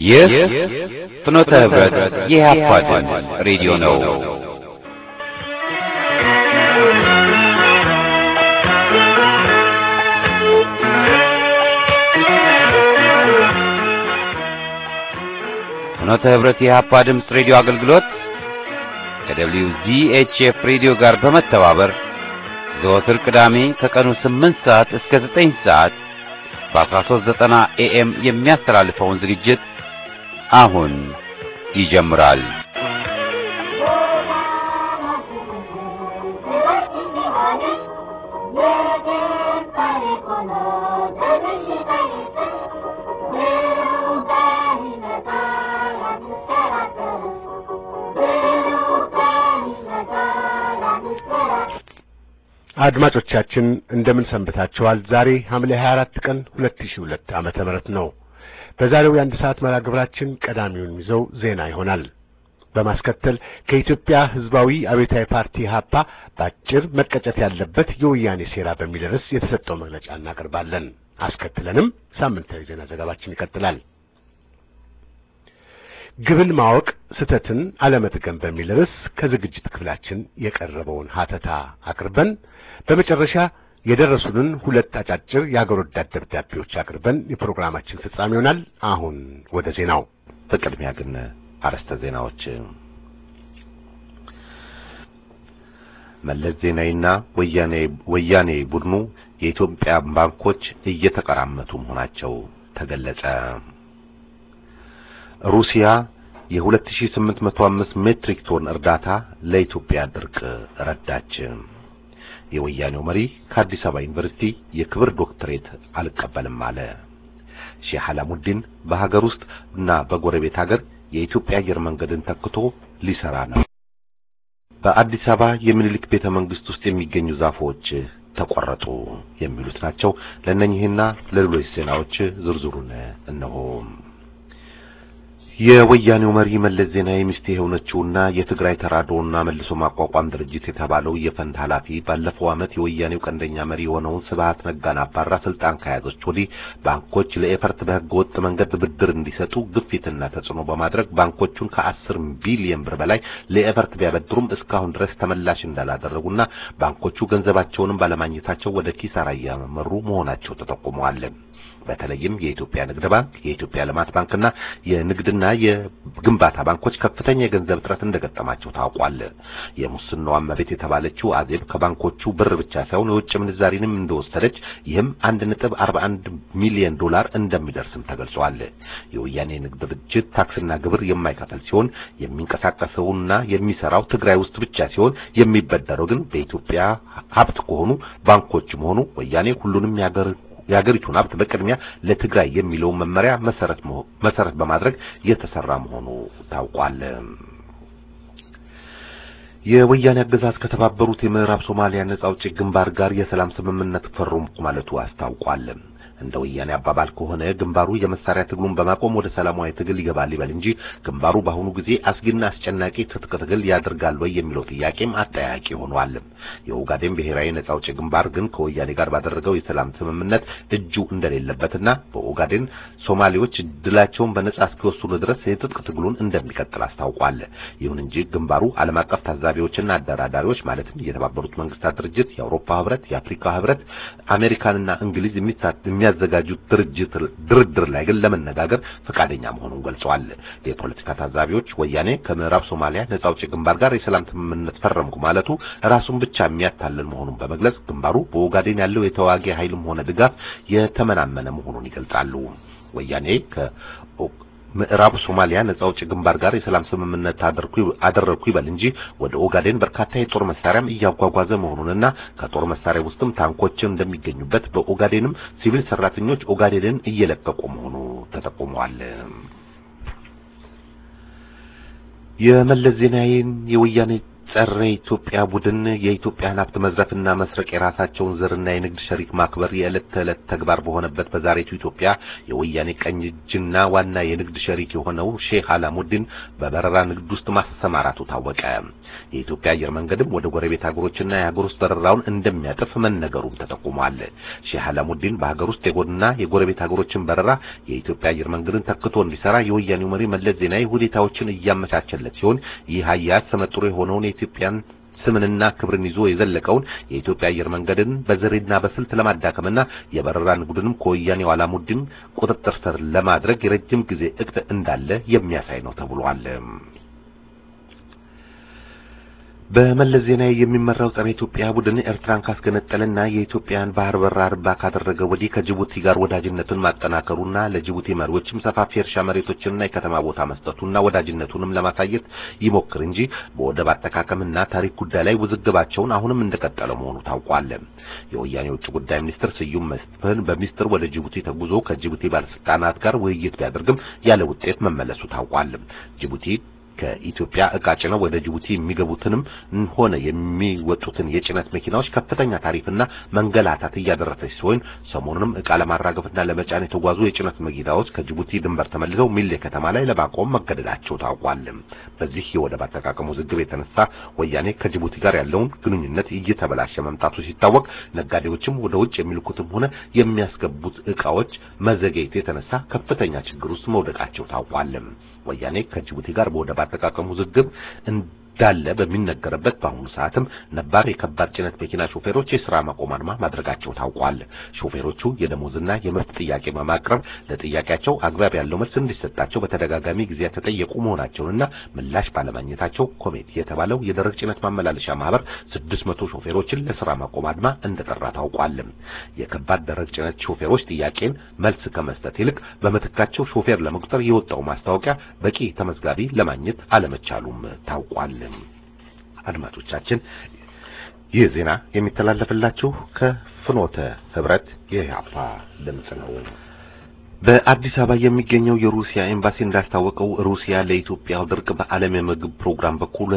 ይህ ፍኖተ ህብረት የኢህአፓ ድምፅ ሬዲዮ ነው። ፍኖተ ህብረት የኢህአፓ ድምፅ ሬዲዮ አገልግሎት ከደብሊው ዚኤችኤፍ ሬዲዮ ጋር በመተባበር ዘወትር ቅዳሜ ከቀኑ 8 ሰዓት እስከ 9 ሰዓት በ1390 ኤኤም የሚያስተላልፈውን ዝግጅት አሁን ይጀምራል። አድማጮቻችን እንደምን ሰንብታችኋል? ዛሬ ሐምሌ 24 ቀን 2002 ዓመተ ምህረት ነው። በዛሬው የአንድ ሰዓት መርሃ ግብራችን ቀዳሚውን ይዘው ዜና ይሆናል። በማስከተል ከኢትዮጵያ ሕዝባዊ አብዮታዊ ፓርቲ ሀፓ በአጭር መቀጨት ያለበት የወያኔ ሴራ በሚል ርዕስ የተሰጠው መግለጫ እናቀርባለን። አስከትለንም ሳምንታዊ ዜና ዘገባችን ይቀጥላል። ግብን ማወቅ ስህተትን አለመጥቀም በሚል ርዕስ ከዝግጅት ክፍላችን የቀረበውን ሀተታ አቅርበን በመጨረሻ የደረሱንን ሁለት አጫጭር የአገር ወዳድ ደብዳቤዎች አቅርበን የፕሮግራማችን ፍጻሜ ይሆናል። አሁን ወደ ዜናው። በቅድሚያ ግን አርዕስተ ዜናዎች። መለስ ዜናዊና ወያኔ ወያኔ ቡድኑ የኢትዮጵያ ባንኮች እየተቀራመቱ መሆናቸው ተገለጸ። ሩሲያ የ2805 ሜትሪክ ቶን እርዳታ ለኢትዮጵያ ድርቅ ረዳች። የወያኔው መሪ ከአዲስ አበባ ዩኒቨርሲቲ የክብር ዶክትሬት አልቀበልም አለ። ሼህ አላሙዲን በሀገር ውስጥ እና በጎረቤት ሀገር የኢትዮጵያ አየር መንገድን ተክቶ ሊሰራ ነው። በአዲስ አበባ የሚኒሊክ ቤተ መንግስት ውስጥ የሚገኙ ዛፎች ተቆረጡ የሚሉት ናቸው። ለእነኚህና ለሌሎች ዜናዎች ዝርዝሩን እነሆ። የወያኔው መሪ መለስ ዜናዊ ሚስት የሆነችውና የትግራይ ተራድኦና መልሶ ማቋቋም ድርጅት የተባለው የፈንድ ኃላፊ ባለፈው ዓመት የወያኔው ቀንደኛ መሪ የሆነውን ስብሃት ነጋን አባራ ስልጣን ከያዘች ወዲህ ባንኮች ለኤፈርት በህገ ወጥ መንገድ ብድር እንዲሰጡ ግፊትና ተጽዕኖ በማድረግ ባንኮቹን ከአስር ቢሊየን ብር በላይ ለኤፈርት ቢያበድሩም እስካሁን ድረስ ተመላሽ እንዳላደረጉና ባንኮቹ ገንዘባቸውንም ባለማግኘታቸው ወደ ኪሳራ እያመሩ መሆናቸው ተጠቁመዋል። በተለይም የኢትዮጵያ ንግድ ባንክ፣ የኢትዮጵያ ልማት ባንክና የንግድና የግንባታ ባንኮች ከፍተኛ የገንዘብ እጥረት እንደገጠማቸው ታውቋል። የሙስናው እመቤት የተባለችው አዜብ ከባንኮቹ ብር ብቻ ሳይሆን የውጭ ምንዛሪንም እንደወሰደች ይህም 1.41 ሚሊዮን ዶላር እንደሚደርስም ተገልጿል። የወያኔ ንግድ ድርጅት ታክስና ግብር የማይከፍል ሲሆን የሚንቀሳቀሰውና የሚሰራው ትግራይ ውስጥ ብቻ ሲሆን የሚበደረው ግን በኢትዮጵያ ሀብት ከሆኑ ባንኮች መሆኑ ወያኔ ሁሉንም ያገር የሀገሪቱን ሀብት በቅድሚያ ለትግራይ የሚለውን መመሪያ መሰረት መሰረት በማድረግ የተሰራ መሆኑ ታውቋል። የወያኔ አገዛዝ ከተባበሩት የምዕራብ ሶማሊያ ነጻ አውጪ ግንባር ጋር የሰላም ስምምነት ፈረምኩ ማለቱ አስታውቋል። እንደ ወያኔ አባባል ከሆነ ግንባሩ የመሳሪያ ትግሉን በማቆም ወደ ሰላማዊ ትግል ይገባል ይበል እንጂ ግንባሩ በአሁኑ ጊዜ አስጊና አስጨናቂ ትጥቅ ትግል ያደርጋል ወይ የሚለው ጥያቄም አጠያቂ ሆኗል። የኦጋዴን ብሔራዊ ነጻ አውጪ ግንባር ግን ከወያኔ ጋር ባደረገው የሰላም ስምምነት እጁ እንደሌለበትና በኦጋዴን ሶማሌዎች ድላቸውን በነጻ እስኪወስኑ ድረስ የትጥቅ ትግሉን እንደሚቀጥል አስታውቋል። ይሁን እንጂ ግንባሩ ዓለም አቀፍ ታዛቢዎችና አደራዳሪዎች ማለትም የተባበሩት መንግስታት ድርጅት፣ የአውሮፓ ህብረት፣ የአፍሪካ ህብረት፣ አሜሪካንና እንግሊዝ የሚያዘጋጁት ድርጅት ድርድር ላይ ግን ለመነጋገር ፈቃደኛ መሆኑን ገልጸዋል። የፖለቲካ ታዛቢዎች ወያኔ ከምዕራብ ሶማሊያ ነጻ አውጪ ግንባር ጋር የሰላም ስምምነት ፈረምኩ ማለቱ ራሱን ብቻ የሚያታልል መሆኑን በመግለጽ ግንባሩ በኦጋዴን ያለው የተዋጊ ኃይልም ሆነ ድጋፍ የተመናመነ መሆኑን ይገልጻሉ። ወያኔ ምዕራብ ሶማሊያ ነጻ አውጪ ግንባር ጋር የሰላም ስምምነት አደረግኩ ይበል እንጂ ወደ ኦጋዴን በርካታ የጦር መሳሪያም እያጓጓዘ መሆኑንና ከጦር መሳሪያ ውስጥም ታንኮችን እንደሚገኙበት በኦጋዴንም ሲቪል ሰራተኞች ኦጋዴንን እየለቀቁ መሆኑ ተጠቁመዋል። የመለስ ዜናዊን የወያኔ ጸረ ኢትዮጵያ ቡድን የኢትዮጵያን ሀብት መዝረፍና መስረቅ የራሳቸውን ዘርና የንግድ ሸሪክ ማክበር የዕለት ተዕለት ተግባር በሆነበት በዛሬቱ ኢትዮጵያ የወያኔ ቀኝ እጅና ዋና የንግድ ሸሪክ የሆነው ሼህ አላሙዲን በበረራ ንግድ ውስጥ ማሰማራቱ ታወቀ። የኢትዮጵያ አየር መንገድም ወደ ጎረቤት ሀገሮችና የሀገር ውስጥ በረራውን እንደሚያጥፍ መነገሩም ተጠቁሟል። ሼህ አላሙዲን በሀገር ውስጥ የጎንና የጎረቤት ሀገሮችን በረራ የኢትዮጵያ አየር መንገድን ተክቶ እንዲሰራ የወያኔው መሪ መለስ ዜናዊ ሁኔታዎችን እያመቻቸለት ሲሆን ይህ አያያዝ ተመጥሮ የሆነውን የኢትዮጵያን ስምንና ክብርን ይዞ የዘለቀውን የኢትዮጵያ አየር መንገድን በዘዴና በስልት ለማዳከምና የበረራ ንግዱንም ከወያኔው አላሙዲን ቁጥጥር ስር ለማድረግ የረጅም ጊዜ እቅድ እንዳለ የሚያሳይ ነው ተብሏል። በመለስ ዜናዊ የሚመራው ጸረ ኢትዮጵያ ቡድን ኤርትራን ካስገነጠለና የኢትዮጵያን ባህር በር አልባ ካደረገ ወዲህ ከጅቡቲ ጋር ወዳጅነቱን ማጠናከሩና ለጅቡቲ መሪዎችም ሰፋፊ እርሻ መሬቶችንና የከተማ ቦታ መስጠቱና ወዳጅነቱንም ለማሳየት ይሞክር እንጂ በወደብ አጠቃቀምና ታሪክ ጉዳይ ላይ ውዝግባቸውን አሁንም እንደቀጠለ መሆኑ ታውቋል። የወያኔ የውጭ ጉዳይ ሚኒስትር ስዩም መስፍን በሚስጥር ወደ ጅቡቲ ተጉዞ ከጅቡቲ ባለስልጣናት ጋር ውይይት ቢያደርግም ያለ ውጤት መመለሱ ታውቋል። ጅቡቲ ከኢትዮጵያ እቃ ጭነው ወደ ጅቡቲ የሚገቡትንም ሆነ የሚወጡትን የጭነት መኪናዎች ከፍተኛ ታሪፍና መንገላታት እያደረሰች ሲሆን ሰሞኑንም እቃ ለማራገፍና ለመጫን የተጓዙ የጭነት መኪናዎች ከጅቡቲ ድንበር ተመልሰው ሚሌ ከተማ ላይ ለማቆም መገደዳቸው ታውቋል። በዚህ የወደብ አጠቃቀም ውዝግብ የተነሳ ወያኔ ከጅቡቲ ጋር ያለውን ግንኙነት እየተበላሸ መምጣቱ ሲታወቅ ነጋዴዎችም ወደ ውጭ የሚልኩትም ሆነ የሚያስገቡት እቃዎች መዘግየት የተነሳ ከፍተኛ ችግር ውስጥ መውደቃቸው ታውቋል። ወያኔ ከጅቡቲ ጋር በወደብ አጠቃቀም ውዝግብ እንዳለ በሚነገርበት በአሁኑ ሰዓትም ነባር የከባድ ጭነት መኪና ሾፌሮች የሥራ ማቆም አድማ ማድረጋቸው ታውቋል። ሾፌሮቹ የደሞዝና የምርት ጥያቄ በማቅረብ ለጥያቄያቸው አግባብ ያለው መልስ እንዲሰጣቸው በተደጋጋሚ ጊዜ ተጠየቁ መሆናቸውንና ምላሽ ባለማግኘታቸው ኮሜት የተባለው የደረቅ ጭነት ማመላለሻ ማህበር ስድስት መቶ ሾፌሮችን ለሥራ ማቆም አድማ እንደጠራ ታውቋል። የከባድ ደረቅ ጭነት ሾፌሮች ጥያቄን መልስ ከመስጠት ይልቅ በምትካቸው ሾፌር ለመቁጠር የወጣው ማስታወቂያ በቂ ተመዝጋቢ ለማግኘት አለመቻሉም ታውቋል። አድማጮቻችን ይህ ዜና የሚተላለፍላችሁ ከፍኖተ ህብረት የኢህአፓ ድምጽ ነው። በአዲስ አበባ የሚገኘው የሩሲያ ኤምባሲ እንዳስታወቀው ሩሲያ ለኢትዮጵያው ድርቅ በዓለም የምግብ ፕሮግራም በኩል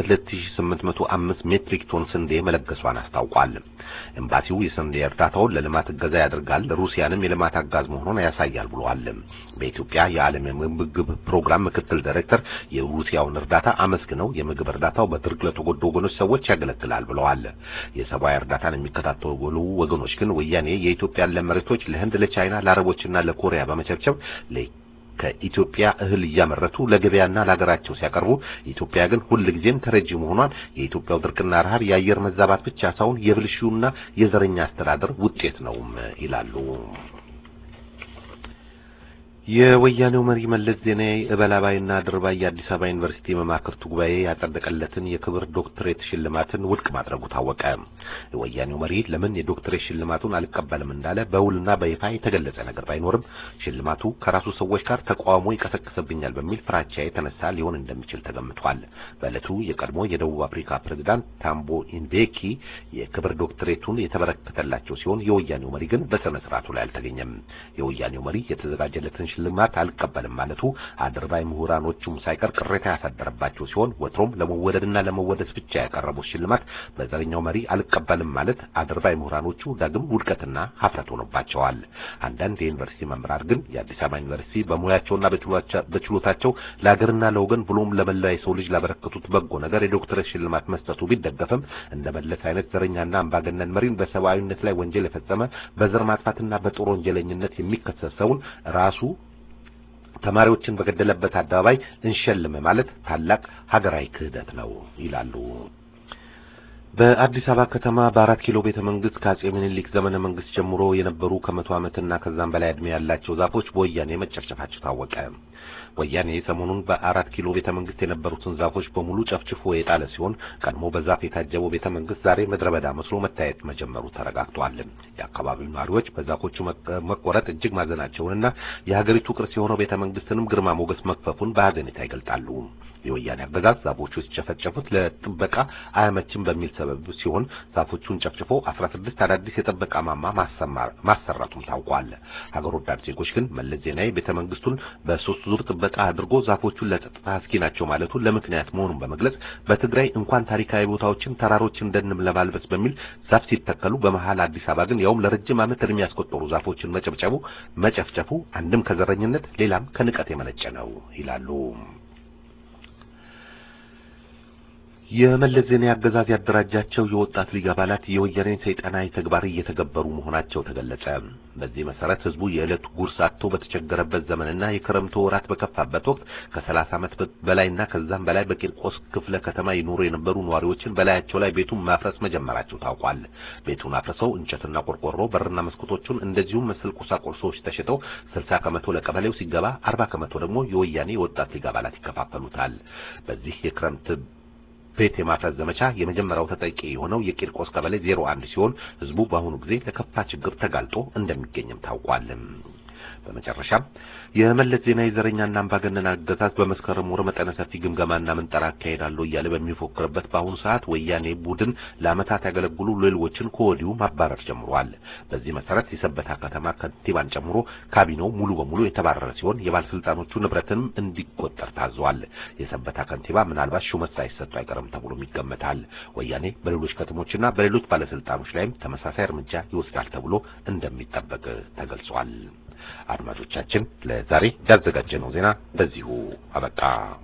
2805 ሜትሪክ ቶን ስንዴ መለገሷን አስታውቋል። ኤምባሲው የስንዴ እርዳታውን ለልማት እገዛ ያደርጋል፣ ሩሲያንም የልማት አጋዝ መሆኑን ያሳያል ብለዋል። በኢትዮጵያ የዓለም የምግብ ፕሮግራም ምክትል ዳይሬክተር የሩሲያውን እርዳታ አመስግነው የምግብ እርዳታው በድርቅ ለተጎዱ ወገኖች ሰዎች ያገለግላል ብለዋል። የሰብአዊ እርዳታን የሚከታተሉ ወገኖች ግን ወያኔ የኢትዮጵያን ለም መሬቶች ለህንድ፣ ለቻይና፣ ለአረቦችና ለኮሪያ በመቸብቸብ ከኢትዮጵያ እህል እያመረቱ ለገበያና ለሀገራቸው ሲያቀርቡ ኢትዮጵያ ግን ሁልጊዜም ተረጂ መሆኗን የኢትዮጵያው ድርቅና ረሃብ የአየር መዛባት ብቻ ሳይሆን የብልሹና የዘረኛ አስተዳደር ውጤት ነውም ይላሉ። የወያኔው መሪ መለስ ዜናዊ እበላባይና ድርባይ የአዲስ አበባ ዩኒቨርሲቲ መማክርቱ ጉባኤ ያጸደቀለትን የክብር ዶክትሬት ሽልማትን ውድቅ ማድረጉ ታወቀ። የወያኔው መሪ ለምን የዶክትሬት ሽልማቱን አልቀበልም እንዳለ በውልና በይፋ የተገለጸ ነገር ባይኖርም ሽልማቱ ከራሱ ሰዎች ጋር ተቃውሞ ይቀሰቅስብኛል በሚል ፍራቻ የተነሳ ሊሆን እንደሚችል ተገምቷል። በዕለቱ የቀድሞ የደቡብ አፍሪካ ፕሬዝዳንት ታምቦ ኢምቤኪ የክብር ዶክትሬቱን የተበረከተላቸው ሲሆን የወያኔው መሪ ግን በስነ ስርዓቱ ላይ አልተገኘም። የወያኔው መሪ የተዘጋጀለትን ሽልማት አልቀበልም ማለቱ አድርባይ ምሁራኖቹም ሳይቀር ቅሬታ ያሳደረባቸው ሲሆን ወትሮም ለመወደድና ለመወደስ ብቻ ያቀረቡት ሽልማት በዘረኛው መሪ አልቀበልም ማለት አድርባይ ምሁራኖቹ ዳግም ውድቀትና ሀፍረት ሆኖባቸዋል። አንዳንድ የዩኒቨርሲቲ መምህራን ግን የአዲስ አበባ ዩኒቨርሲቲ በሙያቸውና በችሎታቸው ለሀገርና ለወገን ብሎም ለመላ የሰው ልጅ ላበረከቱት በጎ ነገር የዶክተሬት ሽልማት መስጠቱ ቢደገፍም እንደ መለስ አይነት ዘረኛና አምባገነን መሪን በሰብአዊነት ላይ ወንጀል የፈጸመ በዘር ማጥፋትና በጦር ወንጀለኝነት የሚከሰሰውን ራሱ ተማሪዎችን በገደለበት አደባባይ እንሸልም ማለት ታላቅ ሀገራዊ ክህደት ነው ይላሉ። በአዲስ አበባ ከተማ በአራት ኪሎ ቤተ መንግስት ከአጼ ምኒልክ ዘመነ መንግስት ጀምሮ የነበሩ ከመቶ ዓመትና ከዛም በላይ ዕድሜ ያላቸው ዛፎች በወያኔ መጨፍጨፋቸው ታወቀ። ወያኔ ሰሞኑን በአራት ኪሎ ቤተ መንግስት የነበሩትን ዛፎች በሙሉ ጨፍጭፎ የጣለ ሲሆን ቀድሞ በዛፍ የታጀበው ቤተ መንግስት ዛሬ ምድረ በዳ መስሎ መታየት መጀመሩ ተረጋግጧል። የአካባቢው ነዋሪዎች በዛፎቹ መቆረጥ እጅግ ማዘናቸውንና የሀገሪቱ ቅርስ የሆነው ቤተ መንግስትንም ግርማ ሞገስ መክፈፉን በሀዘኔታ ይገልጣሉ። የወያኔ አገዛዝ ዛፎቹ ሲጨፈጨፉት ለጥበቃ አያመችም በሚል ሰበብ ሲሆን ዛፎቹን ጨፍጭፎ 16 አዳዲስ የጥበቃ ማማ ማሰራቱም ታውቋል። ሀገር ወዳድ ዜጎች ግን መለስ ዜናዊ ቤተ መንግስቱን በሶስት ዙር ጥበቃ አድርጎ ዛፎቹን ለጸጥታ አስጊ ናቸው ማለቱ ለምክንያት መሆኑን በመግለጽ በትግራይ እንኳን ታሪካዊ ቦታዎችን ተራሮችን ደንም ለማልበስ በሚል ዛፍ ሲተከሉ በመሃል አዲስ አበባ ግን ያውም ለረጅም ዓመት እድሜ ያስቆጠሩ ዛፎችን መጨብጨቡ መጨፍጨፉ አንድም ከዘረኝነት ሌላም ከንቀት የመነጨ ነው ይላሉ። የመለስ ዜናዊ አገዛዝ ያደራጃቸው የወጣት ሊግ አባላት የወያኔን ሰይጣናዊ ተግባር እየተገበሩ መሆናቸው ተገለጸ። በዚህ መሰረት ህዝቡ የዕለት ጉርስ አጥቶ በተቸገረበት ዘመንና የክረምቱ ወራት በከፋበት ወቅት ከሰላሳ ዓመት በላይና ከዛም በላይ በቂርቆስ ክፍለ ከተማ ይኖሩ የነበሩ ነዋሪዎችን በላያቸው ላይ ቤቱን ማፍረስ መጀመራቸው ታውቋል። ቤቱን አፍርሰው እንጨትና ቆርቆሮ፣ በርና መስኮቶቹን እንደዚሁም መሰል ቁሳቁሶች ተሽጠው ስልሳ ከመቶ ለቀበሌው ሲገባ አርባ ከመቶ ደግሞ የወያኔ የወጣት ሊግ አባላት ይከፋፈሉታል። በዚህ የክረምት ቤት የማፍረስ ዘመቻ የመጀመሪያው ተጠቂ የሆነው የቂርቆስ ቀበሌ 01 ሲሆን ህዝቡ በአሁኑ ጊዜ ለከፋ ችግር ተጋልጦ እንደሚገኝም ታውቋል። በመጨረሻም የመለስ ዜናዊ ዘረኛና አምባገነን አገዛዝ በመስከረም ወር መጠነ ሰፊ ግምገማና ምንጠራ አካሄዳለሁ እያለ በሚፎክርበት በአሁኑ ሰዓት ወያኔ ቡድን ለዓመታት ያገለግሉ ሌሎችን ከወዲሁ ማባረር ጀምሯል። በዚህ መሰረት የሰበታ ከተማ ከንቲባን ጨምሮ ካቢኔው ሙሉ በሙሉ የተባረረ ሲሆን የባለስልጣኖቹ ንብረትንም እንዲቆጠር ታዟል። የሰበታ ከንቲባ ምናልባት ሹመት ሳይሰጡ አይቀርም ተብሎም ይገመታል። ወያኔ በሌሎች ከተሞችና በሌሎች ባለስልጣኖች ላይም ተመሳሳይ እርምጃ ይወስዳል ተብሎ እንደሚጠበቅ ተገልጿል። አድማጮቻችን ለዛሬ ያዘጋጀነው ዜና በዚሁ አበቃ።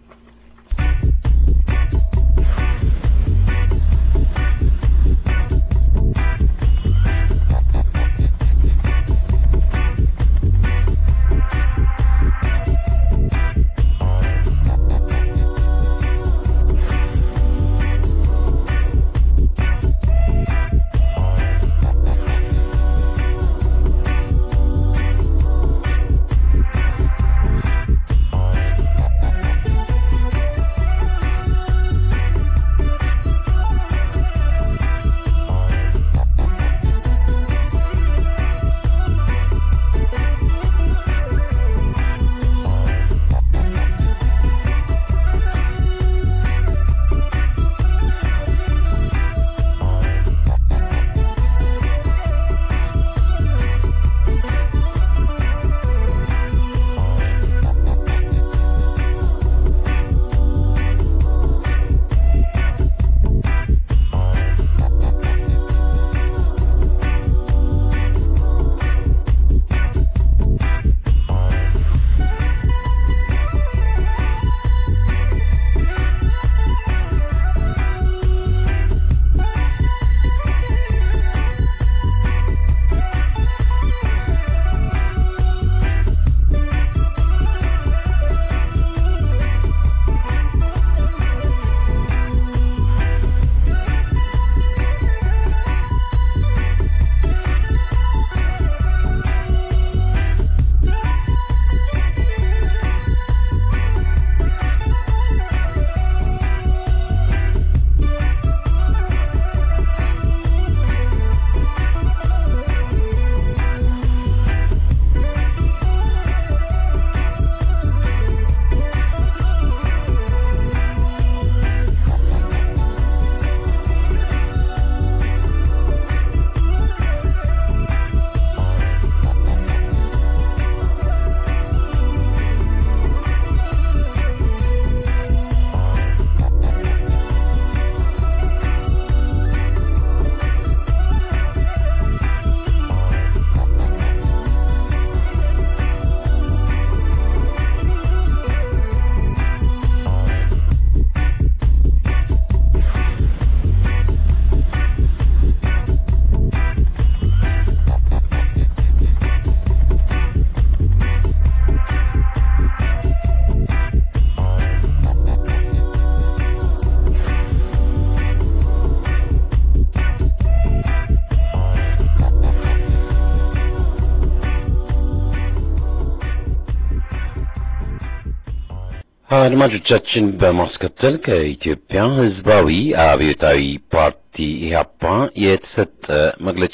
አድማጮቻችን በማስከተል ከኢትዮጵያ ሕዝባዊ አብዮታዊ ፓርቲ ኢህአፓ የተሰጠ መግለጫ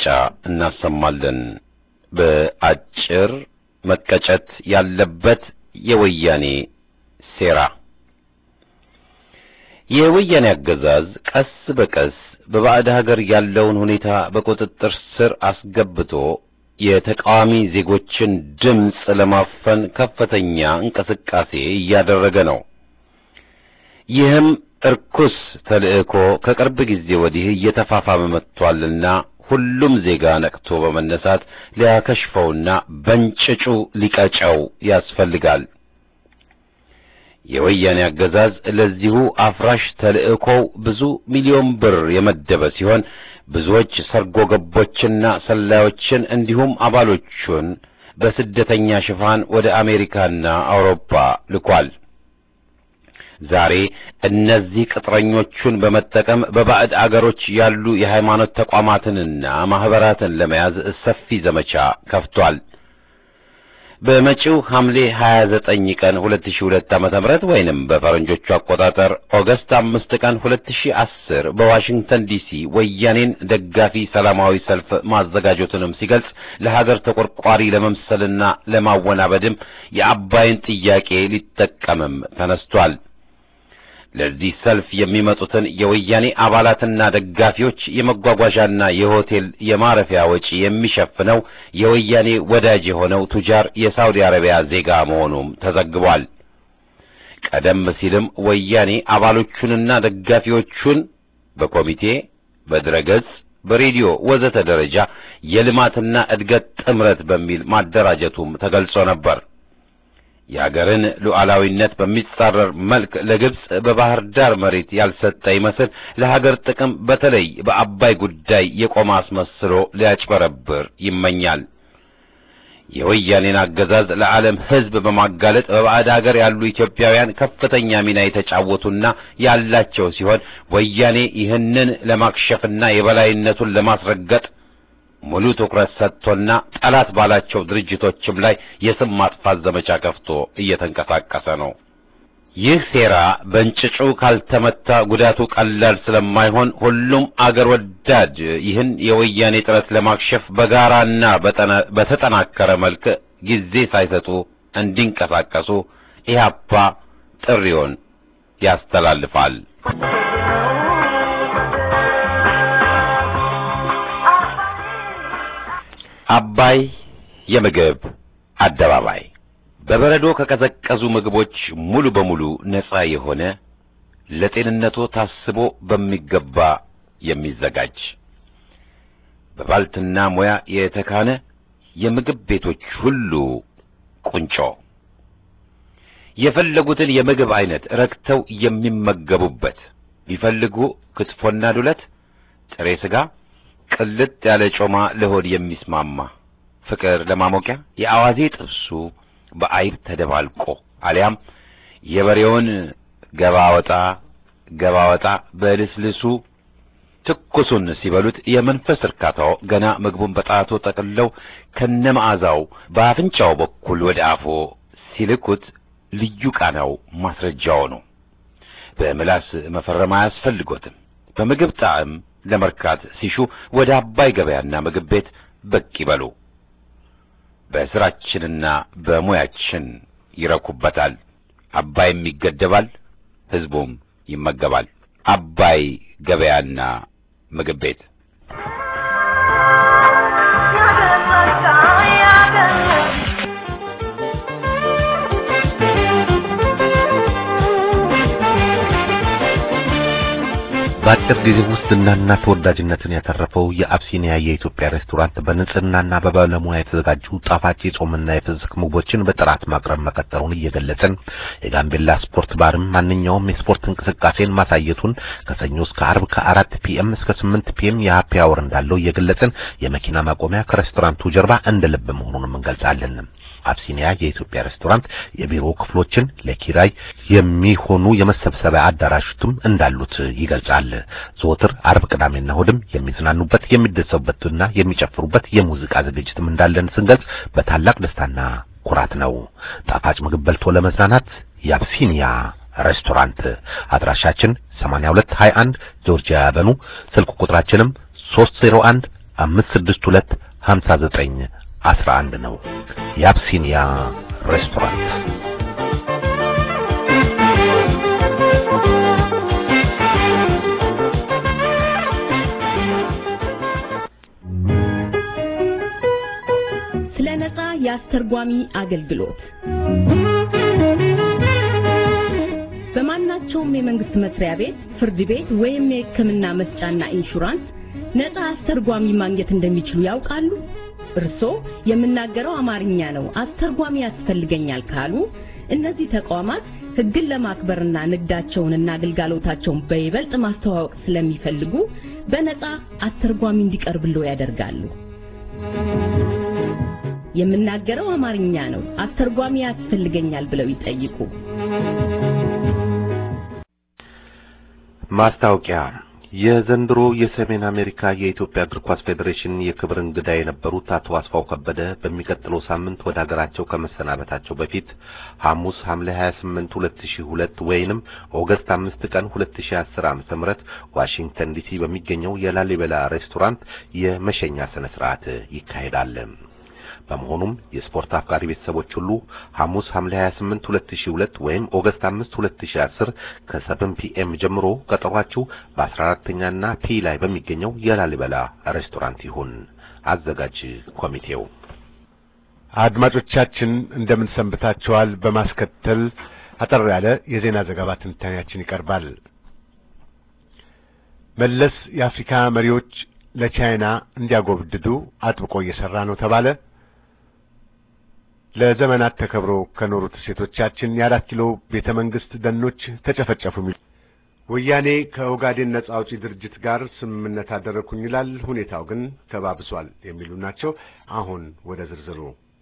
እናሰማለን። በአጭር መቀጨት ያለበት የወያኔ ሴራ። የወያኔ አገዛዝ ቀስ በቀስ በባዕድ ሀገር ያለውን ሁኔታ በቁጥጥር ስር አስገብቶ የተቃዋሚ ዜጎችን ድምፅ ለማፈን ከፍተኛ እንቅስቃሴ እያደረገ ነው። ይህም እርኩስ ተልእኮ ከቅርብ ጊዜ ወዲህ እየተፋፋመ መጥቷልና ሁሉም ዜጋ ነቅቶ በመነሳት ሊያከሽፈውና በእንጭጩ ሊቀጨው ያስፈልጋል። የወያኔ አገዛዝ ለዚሁ አፍራሽ ተልእኮው ብዙ ሚሊዮን ብር የመደበ ሲሆን ብዙዎች ሰርጎ ገቦችና ሰላዮችን እንዲሁም አባሎቹን በስደተኛ ሽፋን ወደ አሜሪካና አውሮፓ ልኳል። ዛሬ እነዚህ ቅጥረኞቹን በመጠቀም በባዕድ አገሮች ያሉ የሃይማኖት ተቋማትንና ማህበራትን ለመያዝ ሰፊ ዘመቻ ከፍቷል። በመጪው ሐምሌ 29 ቀን 2002 ዓመተ ምህረት ወይንም በፈረንጆቹ አቆጣጠር ኦገስት 5 ቀን 2010 በዋሽንግተን ዲሲ ወያኔን ደጋፊ ሰላማዊ ሰልፍ ማዘጋጀቱንም ሲገልጽ ለሀገር ተቆርቋሪ ለመምሰልና ለማወናበድም የአባይን ጥያቄ ሊጠቀምም ተነስቷል። ለዚህ ሰልፍ የሚመጡትን የወያኔ አባላትና ደጋፊዎች የመጓጓዣና የሆቴል የማረፊያ ወጪ የሚሸፍነው የወያኔ ወዳጅ የሆነው ቱጃር የሳውዲ አረቢያ ዜጋ መሆኑም ተዘግቧል። ቀደም ሲልም ወያኔ አባሎቹንና ደጋፊዎቹን በኮሚቴ፣ በድረገጽ፣ በሬዲዮ ወዘተ ደረጃ የልማትና እድገት ጥምረት በሚል ማደራጀቱም ተገልጾ ነበር። የአገርን ሉዓላዊነት በሚጻረር መልክ ለግብጽ በባህር ዳር መሬት ያልሰጠ ይመስል ለሀገር ጥቅም በተለይ በአባይ ጉዳይ የቆመ አስመስሎ ሊያጭበረብር ይመኛል። የወያኔን አገዛዝ ለዓለም ሕዝብ በማጋለጥ በባዕድ አገር ያሉ ኢትዮጵያውያን ከፍተኛ ሚና የተጫወቱና ያላቸው ሲሆን ወያኔ ይህንን ለማክሸፍና የበላይነቱን ለማስረገጥ ሙሉ ትኩረት ሰጥቶና ጠላት ባላቸው ድርጅቶችም ላይ የስም ማጥፋት ዘመቻ ከፍቶ እየተንቀሳቀሰ ነው። ይህ ሴራ በእንጭጩ ካልተመታ ጉዳቱ ቀላል ስለማይሆን ሁሉም አገር ወዳድ ይህን የወያኔ ጥረት ለማክሸፍ በጋራና በተጠናከረ መልክ ጊዜ ሳይሰጡ እንዲንቀሳቀሱ ኢህአፓ ጥሪውን ያስተላልፋል። አባይ የምግብ አደባባይ በበረዶ ከቀዘቀዙ ምግቦች ሙሉ በሙሉ ነፃ የሆነ ለጤንነቱ ታስቦ በሚገባ የሚዘጋጅ በባልትና ሙያ የተካነ የምግብ ቤቶች ሁሉ ቁንጮ የፈለጉትን የምግብ አይነት ረክተው የሚመገቡበት ቢፈልጉ ክትፎና ዱለት፣ ጥሬ ስጋ ቅልጥ ያለ ጮማ ለሆድ የሚስማማ ፍቅር ለማሞቂያ የአዋዜ ጥብሱ በአይብ ተደባልቆ አሊያም የበሬውን ገባ ወጣ ገባ ወጣ በልስልሱ ትኩሱን ሲበሉት የመንፈስ እርካታው ገና ምግቡን በጣቶ ጠቅልለው ከነመዓዛው በአፍንጫው በኩል ወደ አፎ ሲልኩት ልዩ ቃናው ማስረጃው ነው። በምላስ መፈረም አያስፈልጎትም። በምግብ ጣዕም ለመርካት ሲሹ ወደ አባይ ገበያና ምግብ ቤት ብቅ ይበሉ። በስራችንና በሙያችን ይረኩበታል። አባይም ይገደባል፣ ህዝቡም ይመገባል። አባይ ገበያና ምግብ ቤት በአጭር ጊዜ ውስጥ ዝናና ተወዳጅነትን ያተረፈው የአብሲኒያ የኢትዮጵያ ሬስቶራንት በንጽህናና በባለሙያ የተዘጋጁ ጣፋጭ የጾምና የፍስክ ምግቦችን በጥራት ማቅረብ መቀጠሉን እየገለጽን የጋምቤላ ስፖርት ባርም ማንኛውም የስፖርት እንቅስቃሴን ማሳየቱን ከሰኞ እስከ አርብ ከአራት ፒኤም እስከ ስምንት ፒኤም የሀፒ አወር እንዳለው እየገለጽን የመኪና ማቆሚያ ከሬስቶራንቱ ጀርባ እንደ ልብ መሆኑንም እንገልጻለን። አብሲኒያ የኢትዮጵያ ሬስቶራንት የቢሮ ክፍሎችን ለኪራይ የሚሆኑ የመሰብሰቢያ አዳራሾችም እንዳሉት ይገልጻል። ዘወትር አርብ፣ ቅዳሜና እሑድም የሚዝናኑበት የሚደሰቡበትና የሚጨፍሩበት የሙዚቃ ዝግጅትም እንዳለን ስንገልጽ በታላቅ ደስታና ኩራት ነው። ጣፋጭ ምግብ በልቶ ለመዝናናት የአብሲኒያ ሬስቶራንት አድራሻችን 8221 ጆርጂያ ያበኑ ስልክ ቁጥራችንም 301 562 59 አስራ አንድ ነው። የአብሲኒያ ሬስቶራንት አስተርጓሚ አገልግሎት በማናቸውም የመንግስት መስሪያ ቤት፣ ፍርድ ቤት ወይም የሕክምና መስጫና ኢንሹራንስ ነፃ አስተርጓሚ ማግኘት እንደሚችሉ ያውቃሉ? እርስዎ የምናገረው አማርኛ ነው፣ አስተርጓሚ ያስፈልገኛል ካሉ እነዚህ ተቋማት ሕግን ለማክበርና ንግዳቸውንና አገልጋሎታቸውን በይበልጥ ማስተዋወቅ ስለሚፈልጉ በነፃ አስተርጓሚ እንዲቀርብልዎ ያደርጋሉ። የምናገረው አማርኛ ነው፣ አስተርጓሚ ያስፈልገኛል ብለው ይጠይቁ። ማስታወቂያ የዘንድሮ የሰሜን አሜሪካ የኢትዮጵያ እግር ኳስ ፌዴሬሽን የክብር እንግዳ የነበሩት አቶ አስፋው ከበደ በሚቀጥለው ሳምንት ወደ ሀገራቸው ከመሰናበታቸው በፊት ሐሙስ ሐምሌ 28 2002 ወይንም ኦገስት 5 ቀን 2010 ዓ.ም ዋሽንግተን ዲሲ በሚገኘው የላሊበላ ሬስቶራንት የመሸኛ ስነ ስርዓት ይካሄዳል። በመሆኑም የስፖርት አፍቃሪ ቤተሰቦች ሁሉ ሐሙስ ሐምሌ 28 2002 ወይም ኦገስት 5 2010 ከ7 ፒኤም ጀምሮ ቀጠሯችሁ በ14ኛና ፒ ላይ በሚገኘው የላሊበላ ሬስቶራንት ይሁን። አዘጋጅ ኮሚቴው። አድማጮቻችን እንደምን ሰንብታችኋል? በማስከተል አጠር ያለ የዜና ዘገባ ትንታኔያችን ይቀርባል። መለስ የአፍሪካ መሪዎች ለቻይና እንዲያጎብድዱ አጥብቆ እየሰራ ነው ተባለ። ለዘመናት ተከብሮ ከኖሩት ሴቶቻችን የአራት ኪሎ ቤተ መንግስት ደኖች ተጨፈጨፉ። ወያኔ ከኦጋዴን ነጻ አውጪ ድርጅት ጋር ስምምነት አደረኩኝ ይላል። ሁኔታው ግን ተባብሷል የሚሉ ናቸው። አሁን ወደ ዝርዝሩ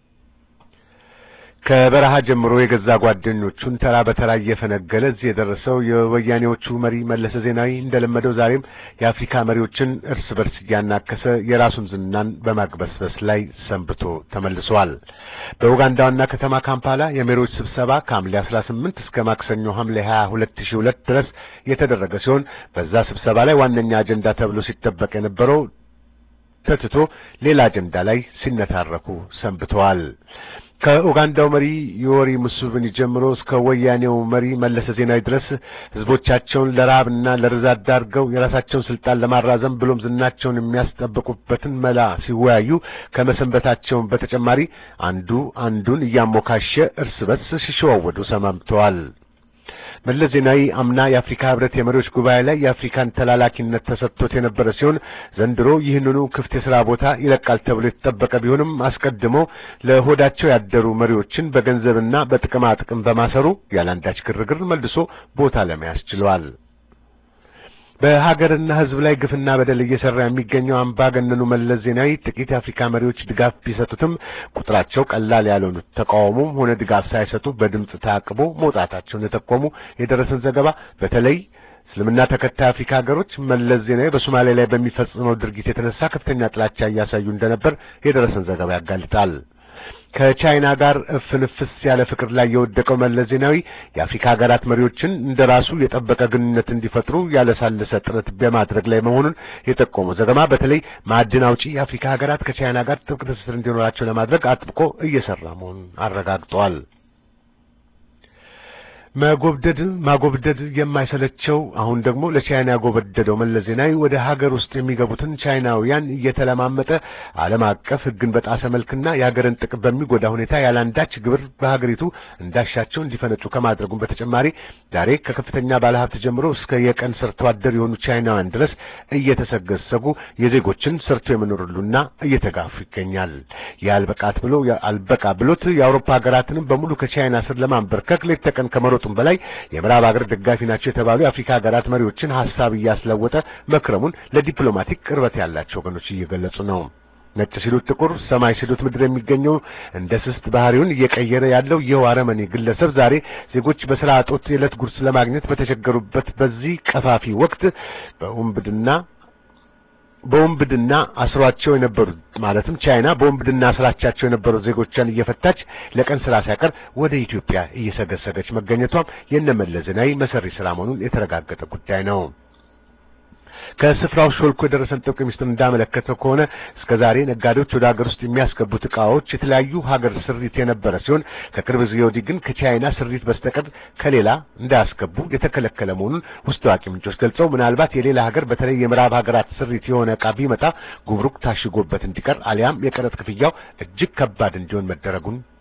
ከበረሃ ጀምሮ የገዛ ጓደኞቹን ተራ በተራ እየፈነገለ እዚህ የደረሰው የወያኔዎቹ መሪ መለሰ ዜናዊ እንደለመደው ዛሬም የአፍሪካ መሪዎችን እርስ በርስ እያናከሰ የራሱን ዝናን በማግበስበስ ላይ ሰንብቶ ተመልሷል። በኡጋንዳ ዋና ከተማ ካምፓላ የመሪዎች ስብሰባ ከሐምሌ 18 እስከ ማክሰኞ ሐምሌ 22 2002 ድረስ የተደረገ ሲሆን በዛ ስብሰባ ላይ ዋነኛ አጀንዳ ተብሎ ሲጠበቅ የነበረው ተትቶ ሌላ አጀንዳ ላይ ሲነታረኩ ሰንብተዋል። ከኡጋንዳው መሪ ዮዌሪ ሙሴቬኒ ጀምሮ እስከ ወያኔው መሪ መለሰ ዜናዊ ድረስ ህዝቦቻቸውን ለረሃብና ለርዛት ዳርገው የራሳቸውን ስልጣን ለማራዘም ብሎም ዝናቸውን የሚያስጠብቁበትን መላ ሲወያዩ ከመሰንበታቸውን በተጨማሪ አንዱ አንዱን እያሞካሸ እርስ በርስ ሲሸዋወዱ ሰማምተዋል። መለስ ዜናዊ አምና የአፍሪካ ህብረት የመሪዎች ጉባኤ ላይ የአፍሪካን ተላላኪነት ተሰጥቶት የነበረ ሲሆን ዘንድሮ ይህንኑ ክፍት የሥራ ቦታ ይለቃል ተብሎ የተጠበቀ ቢሆንም አስቀድሞ ለሆዳቸው ያደሩ መሪዎችን በገንዘብና በጥቅማ ጥቅም በማሰሩ ያለአንዳች ግርግር መልሶ ቦታ ለመያዝ ችለዋል። በሀገርና ህዝብ ላይ ግፍና በደል እየሰራ የሚገኘው አምባገነኑ መለስ ዜናዊ ጥቂት የአፍሪካ መሪዎች ድጋፍ ቢሰጡትም ቁጥራቸው ቀላል ያልሆኑት ተቃውሞም ሆነ ድጋፍ ሳይሰጡ በድምፅ ታቅቦ መውጣታቸውን የጠቆሙ የደረሰን ዘገባ በተለይ እስልምና ተከታይ አፍሪካ ሀገሮች መለስ ዜናዊ በሶማሌ ላይ በሚፈጽመው ድርጊት የተነሳ ከፍተኛ ጥላቻ እያሳዩ እንደነበር የደረሰን ዘገባ ያጋልጣል። ከቻይና ጋር እፍንፍስ ያለ ፍቅር ላይ የወደቀው መለስ ዜናዊ የአፍሪካ ሀገራት መሪዎችን እንደራሱ የጠበቀ ግንኙነት እንዲፈጥሩ ያለሳለሰ ጥረት በማድረግ ላይ መሆኑን የጠቆመው ዘገባ በተለይ ማዕድን አውጪ የአፍሪካ ሀገራት ከቻይና ጋር ጥብቅ ትስስር እንዲኖራቸው ለማድረግ አጥብቆ እየሰራ መሆኑን አረጋግጠዋል። መጎብደድ ማጎብደድ የማይሰለቸው አሁን ደግሞ ለቻይና ያጎበደደው መለስ ዜናዊ ወደ ሀገር ውስጥ የሚገቡትን ቻይናውያን እየተለማመጠ ዓለም አቀፍ ሕግን በጣሰ መልክና የሀገርን ጥቅም በሚጎዳ ሁኔታ ያላንዳች ግብር በሀገሪቱ እንዳሻቸው እንዲፈነጩ ከማድረጉም በተጨማሪ ዛሬ ከከፍተኛ ባለሀብት ጀምሮ እስከ የቀን ሰርቶ አደር የሆኑ ቻይናውያን ድረስ እየተሰገሰጉ የዜጎችን ሰርቶ የመኖሩሉና እየተጋፉ ይገኛል። የአልበቃት ብሎ አልበቃ ብሎት የአውሮፓ ሀገራትንም በሙሉ ከቻይና ስር ለማንበርከክ ሌት ተቀን ከመሮጡም በላይ የምዕራብ ሀገር ደጋፊ ናቸው የተባሉ የአፍሪካ ሀገራት መሪዎችን ሀሳብ እያስለወጠ መክረሙን ለዲፕሎማቲክ ቅርበት ያላቸው ወገኖች እየገለጹ ነው። ነጭ ሲሉት ጥቁር፣ ሰማይ ሲሉት ምድር የሚገኘው እንደ ስስት ባህሪውን እየቀየረ ያለው ይኸው አረመኔ ግለሰብ ዛሬ ዜጎች በስራ እጦት የዕለት ጉርስ ለማግኘት በተቸገሩበት በዚህ ቀፋፊ ወቅት በውንብድና በወንብድና አስሯቸው የነበሩት ማለትም ቻይና በወንብድና አስራቻቸው የነበሩት ዜጎቿን እየፈታች ለቀን ስራ ሳይቀር ወደ ኢትዮጵያ እየሰገሰገች መገኘቷም የነመለስ ዜናዊ መሰሪ ስራ መሆኑን የተረጋገጠ ጉዳይ ነው። ከስፍራው ሾልኮ የደረሰን ጥብቅ ሚስጥር እንዳመለከተው ከሆነ እስከ ዛሬ ነጋዴዎች ወደ ሀገር ውስጥ የሚያስገቡት እቃዎች የተለያዩ ሀገር ስሪት የነበረ ሲሆን ከቅርብ ጊዜ ወዲህ ግን ከቻይና ስሪት በስተቀር ከሌላ እንዳያስገቡ የተከለከለ መሆኑን ውስጥ አዋቂ ምንጮች ገልጸው ምናልባት የሌላ ሀገር በተለይ የምዕራብ ሀገራት ስሪት የሆነ እቃ ቢመጣ ጉምሩክ ታሽጎበት እንዲቀር አሊያም የቀረጥ ክፍያው እጅግ ከባድ እንዲሆን መደረጉን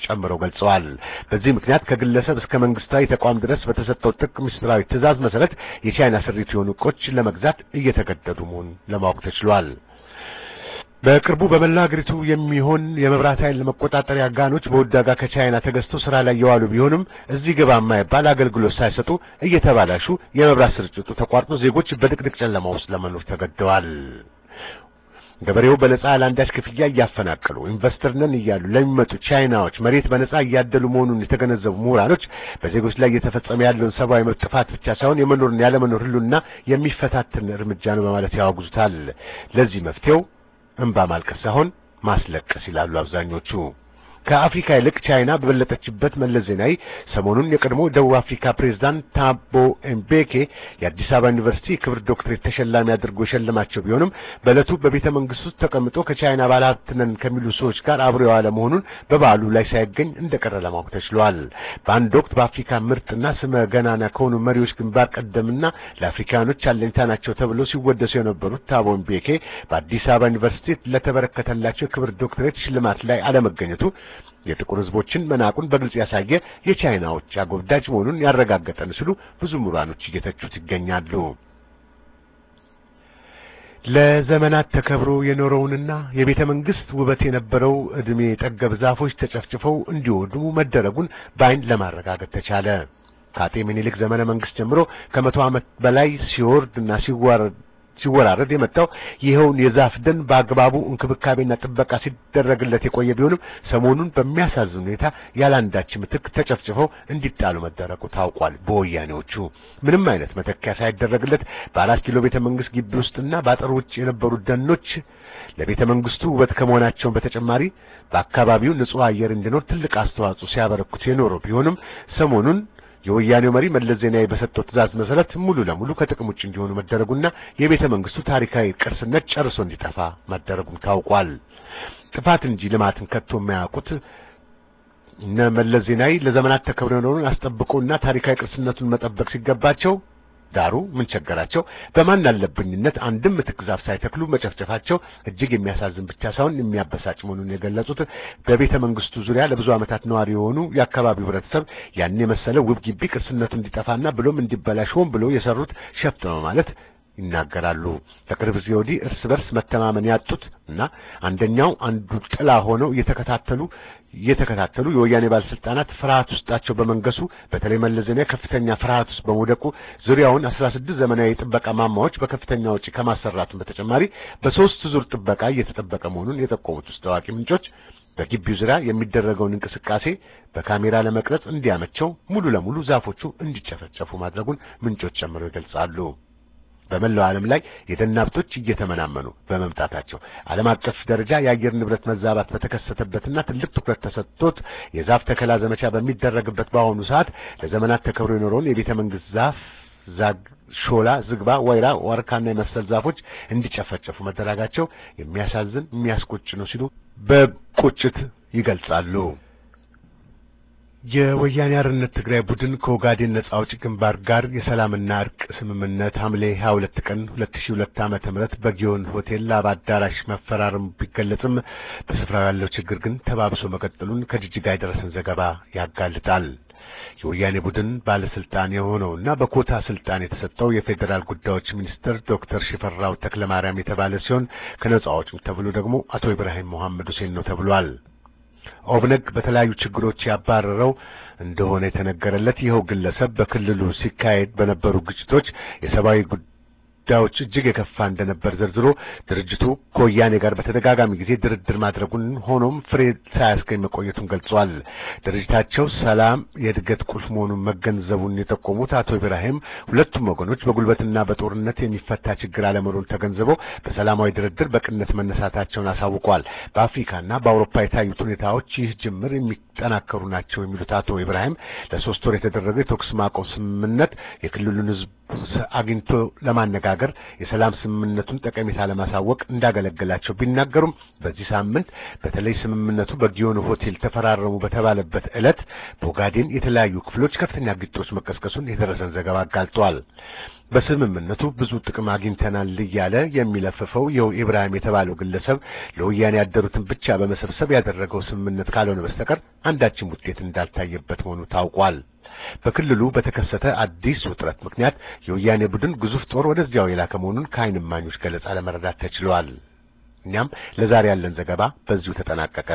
ጨምረው ገልጸዋል። በዚህ ምክንያት ከግለሰብ እስከ መንግስታዊ ተቋም ድረስ በተሰጠው ጥብቅ ምስጢራዊ ትዕዛዝ መሰረት የቻይና ስሪት የሆኑ ዕቃዎች ለመግዛት እየተገደዱ መሆኑን ለማወቅ ተችሏል። በቅርቡ በመላ ሀገሪቱ የሚሆን የመብራት ኃይል መቆጣጠሪያ ጋኖች በውድ ዋጋ ከቻይና ተገዝተው ስራ ላይ የዋሉ ቢሆንም እዚህ ግባ የማይባል አገልግሎት ሳይሰጡ እየተባላሹ የመብራት ስርጭቱ ተቋርጦ ዜጎች በድቅድቅ ጨለማ ውስጥ ለመኖር ተገደዋል። ገበሬው በነጻ ለአንዳች ክፍያ እያፈናቀሉ ኢንቨስተር ነን እያሉ ለሚመጡ ቻይናዎች መሬት በነጻ እያደሉ መሆኑን የተገነዘቡ ምሁራኖች በዜጎች ላይ እየተፈጸመ ያለውን ሰብአዊ መብት ጥፋት ብቻ ሳይሆን የመኖርን ያለመኖር ህሉና የሚፈታትን እርምጃ ነው በማለት ያወግዙታል። ለዚህ መፍትሄው እንባ ማልቀስ ሳይሆን ማስለቀስ ይላሉ አብዛኞቹ። ከአፍሪካ ይልቅ ቻይና በበለጠችበት መለስ ዜናዊ ሰሞኑን የቀድሞ ደቡብ አፍሪካ ፕሬዝዳንት ታቦ ኤምቤኬ የአዲስ አበባ ዩኒቨርሲቲ የክብር ዶክትሬት ተሸላሚ አድርጎ የሸለማቸው ቢሆንም በዕለቱ በቤተ መንግስት ውስጥ ተቀምጦ ከቻይና ባለሀብት ነን ከሚሉ ሰዎች ጋር አብሮ የዋለ መሆኑን በበዓሉ ላይ ሳይገኝ እንደቀረ ለማወቅ ተችሏል። በአንድ ወቅት በአፍሪካ ምርጥና ስመ ገናና ከሆኑ መሪዎች ግንባር ቀደምና ለአፍሪካኖች አለኝታ ናቸው ተብለው ሲወደሱ የነበሩት ታቦ ኤምቤኬ በአዲስ አበባ ዩኒቨርሲቲ ለተበረከተላቸው የክብር ዶክትሬት ሽልማት ላይ አለመገኘቱ የጥቁር ህዝቦችን መናቁን በግልጽ ያሳየ የቻይናዎች አጎብዳጅ መሆኑን ያረጋገጠን ሲሉ ብዙ ምሁራኖች እየተቹት ይገኛሉ። ለዘመናት ተከብሮ የኖረውንና የቤተ መንግስት ውበት የነበረው እድሜ ጠገብ ዛፎች ተጨፍጭፈው እንዲወድሙ መደረጉን በአይን ለማረጋገጥ ተቻለ። ከአጤ ምኒልክ ዘመነ መንግስት ጀምሮ ከመቶ ዓመት በላይ ሲወርድና ሲዋረድ ሲወራረድ የመጣው ይኸውን የዛፍ ደን በአግባቡ እንክብካቤና ጥበቃ ሲደረግለት የቆየ ቢሆንም ሰሞኑን በሚያሳዝን ሁኔታ ያላንዳች ምትክ ተጨፍጭፈው እንዲጣሉ መደረጉ ታውቋል። በወያኔዎቹ ምንም አይነት መተኪያ ሳይደረግለት በአራት ኪሎ ቤተ መንግስት ግቢ ውስጥና በአጥር ውጭ የነበሩ ደኖች ለቤተ መንግስቱ ውበት ከመሆናቸው በተጨማሪ በአካባቢው ንጹህ አየር እንዲኖር ትልቅ አስተዋጽኦ ሲያበረክቱ የኖሩ ቢሆንም ሰሞኑን የወያኔው መሪ መለስ ዜናዊ በሰጠው ትዕዛዝ መሰረት ሙሉ ለሙሉ ከጥቅም ውጭ እንዲሆኑ መደረጉና የቤተ መንግስቱ ታሪካዊ ቅርስነት ጨርሶ እንዲጠፋ መደረጉም ታውቋል። ጥፋት እንጂ ልማትን ከቶ የማያውቁት እነ መለስ ዜናዊ ለዘመናት ተከብረው የኖሩን አስጠብቆና ታሪካዊ ቅርስነቱን መጠበቅ ሲገባቸው ዳሩ ምን ቸገራቸው? በማን አለብኝነት አንድም ምትክ ዛፍ ሳይተክሉ መጨፍጨፋቸው እጅግ የሚያሳዝን ብቻ ሳይሆን የሚያበሳጭ መሆኑን የገለጹት በቤተ መንግስቱ ዙሪያ ለብዙ ዓመታት ነዋሪ የሆኑ የአካባቢው ህብረተሰብ ያን የመሰለ ውብ ግቢ ቅርስነቱ እንዲጠፋና ብሎም እንዲበላሽ ሆን ብሎ የሰሩት ሸፍት ነው ማለት ይናገራሉ። ከቅርብ ጊዜ ወዲህ እርስ በርስ መተማመን ያጡት እና አንደኛው አንዱ ጥላ ሆነው እየተከታተሉ እየተከታተሉ የወያኔ ባለስልጣናት ፍርሃት ውስጣቸው በመንገሱ በተለይ መለስ ዜናዊ ከፍተኛ ፍርሃት ውስጥ በመውደቁ ዙሪያውን 16 ዘመናዊ የጥበቃ ማማዎች በከፍተኛ ወጪ ከማሰራቱም በተጨማሪ በሶስት ዙር ጥበቃ እየተጠበቀ መሆኑን የጠቆሙት ውስጥ ታዋቂ ምንጮች በግቢው ዙሪያ የሚደረገውን እንቅስቃሴ በካሜራ ለመቅረጽ እንዲያመቸው ሙሉ ለሙሉ ዛፎቹ እንዲጨፈጨፉ ማድረጉን ምንጮች ጨምረው ይገልጻሉ። በመላው ዓለም ላይ የደን ሀብቶች እየተመናመኑ በመምጣታቸው ዓለም አቀፍ ደረጃ የአየር ንብረት መዛባት በተከሰተበትና ትልቅ ትኩረት ተሰጥቶት የዛፍ ተከላ ዘመቻ በሚደረግበት በአሁኑ ሰዓት ለዘመናት ተከብሮ የኖረውን የቤተ መንግስት ዛፍ ዛግ፣ ሾላ፣ ዝግባ፣ ወይራ፣ ዋርካና የመሰል ዛፎች እንዲጨፈጨፉ መደረጋቸው የሚያሳዝን የሚያስቆጭ ነው ሲሉ በቁጭት ይገልጻሉ። የወያኔ አርነት ትግራይ ቡድን ከኦጋዴን ነጻ አውጪ ግንባር ጋር የሰላምና እርቅ ስምምነት ሐምሌ 22 ቀን 2002 ዓመተ ምህረት በጊዮን ሆቴል ላባ አዳራሽ መፈራረሙ ቢገለጽም በስፍራው ያለው ችግር ግን ተባብሶ መቀጠሉን ከጅጅጋ የደረሰን ዘገባ ያጋልጣል። የወያኔ ቡድን ባለስልጣን የሆነውና በኮታ ስልጣን የተሰጠው የፌዴራል ጉዳዮች ሚኒስትር ዶክተር ሽፈራው ተክለማርያም የተባለ ሲሆን ከነጻ አውጪው ተብሎ ደግሞ አቶ ኢብራሂም መሐመድ ሁሴን ነው ተብሏል። ኦብነግ በተለያዩ ችግሮች ያባረረው እንደሆነ የተነገረለት ይኸው ግለሰብ በክልሉ ሲካሄድ በነበሩ ግጭቶች የሰብአዊ ጉዳዮች እጅግ የከፋ እንደነበር ዘርዝሮ ድርጅቱ ከወያኔ ጋር በተደጋጋሚ ጊዜ ድርድር ማድረጉን ሆኖም ፍሬ ሳያስገኝ መቆየቱን ገልጿል። ድርጅታቸው ሰላም የእድገት ቁልፍ መሆኑን መገንዘቡን የጠቆሙት አቶ ኢብራሂም ሁለቱም ወገኖች በጉልበትና በጦርነት የሚፈታ ችግር አለመኖሩን ተገንዝበው በሰላማዊ ድርድር በቅነት መነሳታቸውን አሳውቀዋል። በአፍሪካና በአውሮፓ የታዩት ሁኔታዎች ይህ ጅምር የሚጠናከሩ ናቸው የሚሉት አቶ ኢብራሂም ለሶስት ወር የተደረገው የተኩስ ማቆም ስምምነት የክልሉን ሕዝብ አግኝቶ ለማነጋገር በማነጋገር የሰላም ስምምነቱን ጠቀሜታ ለማሳወቅ እንዳገለገላቸው ቢናገሩም በዚህ ሳምንት በተለይ ስምምነቱ በጊዮን ሆቴል ተፈራረሙ በተባለበት ዕለት በኦጋዴን የተለያዩ ክፍሎች ከፍተኛ ግጭቶች መቀስቀሱን የደረሰን ዘገባ አጋልጧል። በስምምነቱ ብዙ ጥቅም አግኝተናል እያለ የሚለፍፈው ይኸው ኢብራሂም የተባለው ግለሰብ ለወያኔ ያደሩትን ብቻ በመሰብሰብ ያደረገው ስምምነት ካልሆነ በስተቀር አንዳችም ውጤት እንዳልታየበት መሆኑ ታውቋል። በክልሉ በተከሰተ አዲስ ውጥረት ምክንያት የወያኔ ቡድን ግዙፍ ጦር ወደዚያው የላከ መሆኑን ከዓይን እማኞች ገለጻ ለመረዳት ተችሏል። እኛም ለዛሬ ያለን ዘገባ በዚሁ ተጠናቀቀ።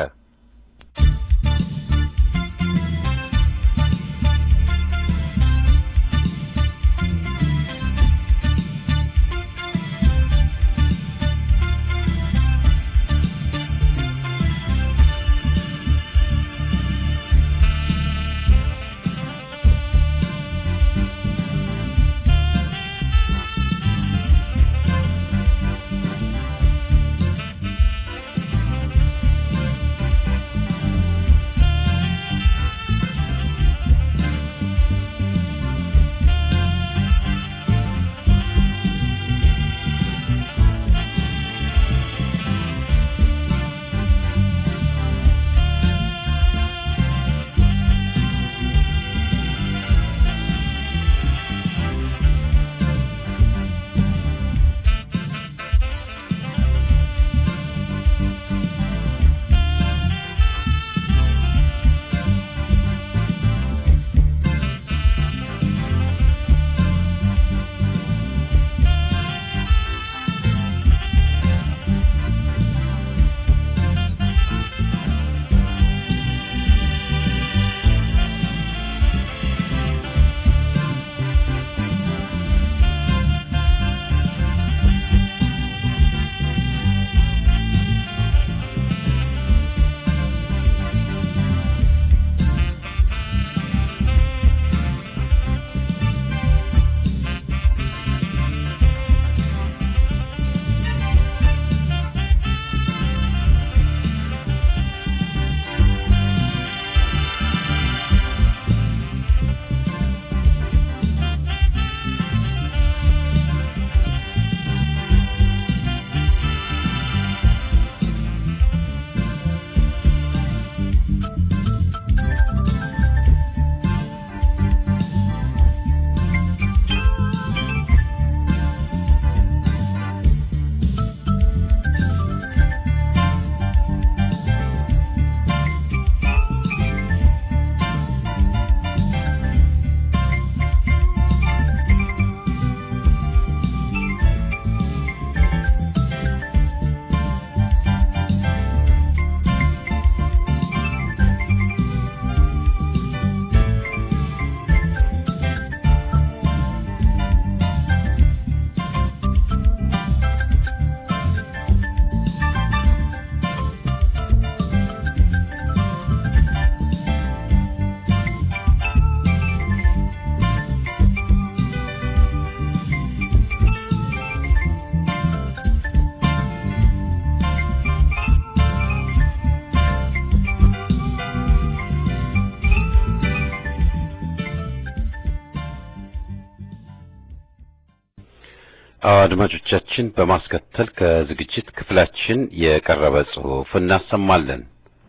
አድማጮቻችን በማስከተል ከዝግጅት ክፍላችን የቀረበ ጽሑፍ እናሰማለን።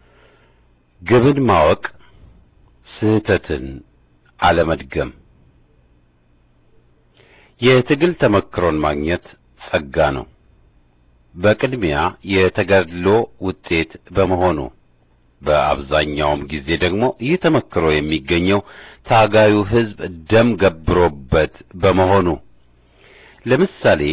ግብን ማወቅ ስህተትን አለመድገም። የትግል ተመክሮን ማግኘት ጸጋ ነው። በቅድሚያ የተጋድሎ ውጤት በመሆኑ በአብዛኛውም ጊዜ ደግሞ ይህ ተመክሮ የሚገኘው ታጋዩ ሕዝብ ደም ገብሮበት በመሆኑ ለምሳሌ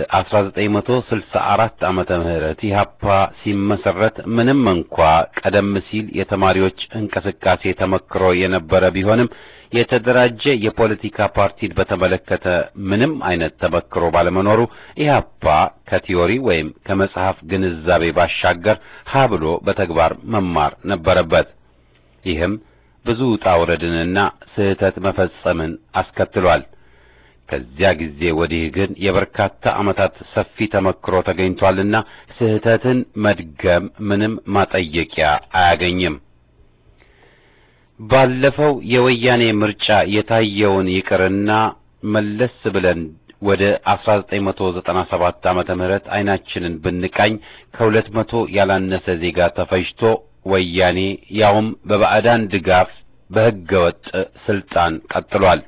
በ1964 ዓመተ ምህረት ኢህአፓ ሲመሰረት ምንም እንኳ ቀደም ሲል የተማሪዎች እንቅስቃሴ ተመክሮ የነበረ ቢሆንም የተደራጀ የፖለቲካ ፓርቲን በተመለከተ ምንም አይነት ተመክሮ ባለመኖሩ ኢህአፓ ከቲዮሪ ወይም ከመጽሐፍ ግንዛቤ ባሻገር ሀ ብሎ በተግባር መማር ነበረበት። ይህም ብዙ ውጣ ውረድንና ስህተት መፈጸምን አስከትሏል። ከዚያ ጊዜ ወዲህ ግን የበርካታ ዓመታት ሰፊ ተመክሮ ተገኝቷልና ስህተትን መድገም ምንም ማጠየቂያ አያገኝም። ባለፈው የወያኔ ምርጫ የታየውን ይቅርና መለስ ብለን ወደ 1997 ዓመተ ምህረት አይናችንን ብንቃኝ ከሁለት መቶ ያላነሰ ዜጋ ተፈጅቶ ወያኔ ያውም በባዕዳን ድጋፍ በሕገ ወጥ ስልጣን ቀጥሏል።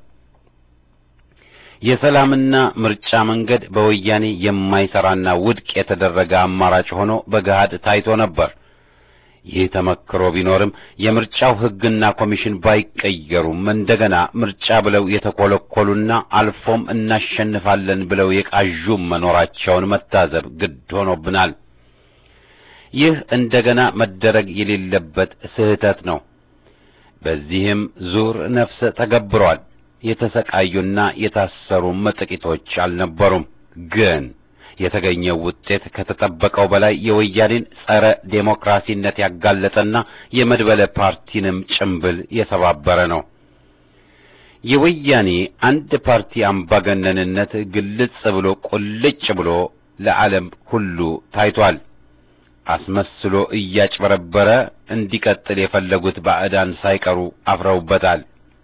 የሰላምና ምርጫ መንገድ በወያኔ የማይሰራና ውድቅ የተደረገ አማራጭ ሆኖ በገሃድ ታይቶ ነበር። ይህ ተመክሮ ቢኖርም የምርጫው ሕግና ኮሚሽን ባይቀየሩም እንደገና ምርጫ ብለው የተኮለኮሉና አልፎም እናሸንፋለን ብለው የቃዡም መኖራቸውን መታዘብ ግድ ሆኖብናል። ይህ እንደገና መደረግ የሌለበት ስህተት ነው። በዚህም ዙር ነፍሰ ተገብሯል። የተሰቃዩና የታሰሩም ጥቂቶች አልነበሩም። ግን የተገኘው ውጤት ከተጠበቀው በላይ የወያኔን ጸረ ዴሞክራሲነት ያጋለጠና የመድበለ ፓርቲንም ጭምብል የሰባበረ ነው። የወያኔ አንድ ፓርቲ አምባገነንነት ግልጽ ብሎ ቁልጭ ብሎ ለዓለም ሁሉ ታይቷል። አስመስሎ እያጭበረበረ እንዲቀጥል የፈለጉት ባዕዳን ሳይቀሩ አፍረውበታል።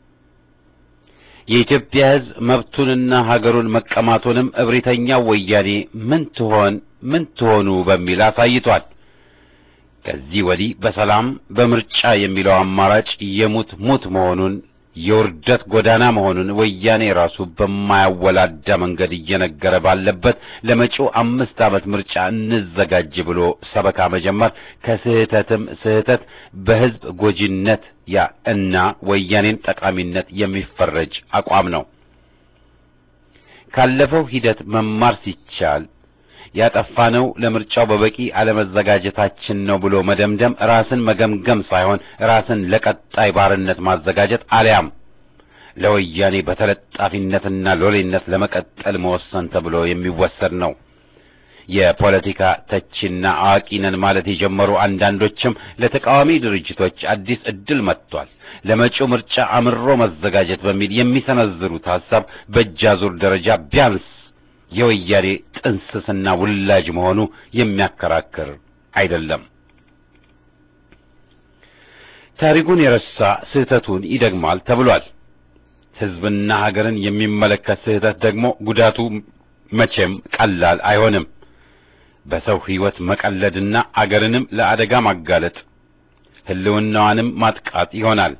የኢትዮጵያ ሕዝብ መብቱንና ሀገሩን መቀማቱንም እብሪተኛው ወያኔ ምን ትሆን ምን ትሆኑ በሚል አሳይቷል። ከዚህ ወዲህ በሰላም በምርጫ የሚለው አማራጭ የሙት ሙት መሆኑን የውርደት ጎዳና መሆኑን ወያኔ ራሱ በማያወላዳ መንገድ እየነገረ ባለበት ለመጪው አምስት ዓመት ምርጫ እንዘጋጅ ብሎ ሰበካ መጀመር ከስህተትም ስህተት በሕዝብ ጎጂነት ያ እና ወያኔን ጠቃሚነት የሚፈረጅ አቋም ነው። ካለፈው ሂደት መማር ሲቻል ያጠፋነው ለምርጫው በበቂ አለመዘጋጀታችን ነው ብሎ መደምደም ራስን መገምገም ሳይሆን ራስን ለቀጣይ ባርነት ማዘጋጀት አሊያም ለወያኔ በተለጣፊነትና ሎሌነት ለመቀጠል መወሰን ተብሎ የሚወሰድ ነው። የፖለቲካ ተቺና አዋቂ ነን ማለት የጀመሩ አንዳንዶችም ለተቃዋሚ ድርጅቶች አዲስ ዕድል መጥቷል፣ ለመጪው ምርጫ አምሮ መዘጋጀት በሚል የሚሰነዝሩት ሐሳብ በእጃዙር ደረጃ ቢያንስ የወያኔ ጥንስስና ውላጅ መሆኑ የሚያከራክር አይደለም። ታሪኩን የረሳ ስህተቱን ይደግማል ተብሏል። ሕዝብና ሀገርን የሚመለከት ስህተት ደግሞ ጉዳቱ መቼም ቀላል አይሆንም። በሰው ሕይወት መቀለድና አገርንም ለአደጋ ማጋለጥ ሕልውናዋንም ማጥቃት ይሆናል።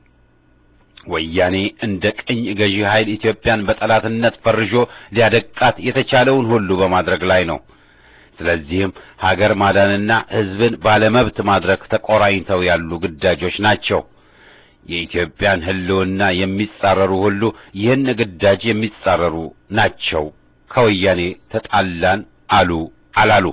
ወያኔ እንደ ቅኝ ገዢ ኃይል ኢትዮጵያን በጠላትነት ፈርጆ ሊያደቃት የተቻለውን ሁሉ በማድረግ ላይ ነው። ስለዚህም ሀገር ማዳንና ሕዝብን ባለመብት ማድረግ ተቆራኝተው ያሉ ግዳጆች ናቸው። የኢትዮጵያን ሕልውና የሚጻረሩ ሁሉ ይህን ግዳጅ የሚጻረሩ ናቸው። ከወያኔ ተጣላን አሉ አላሉ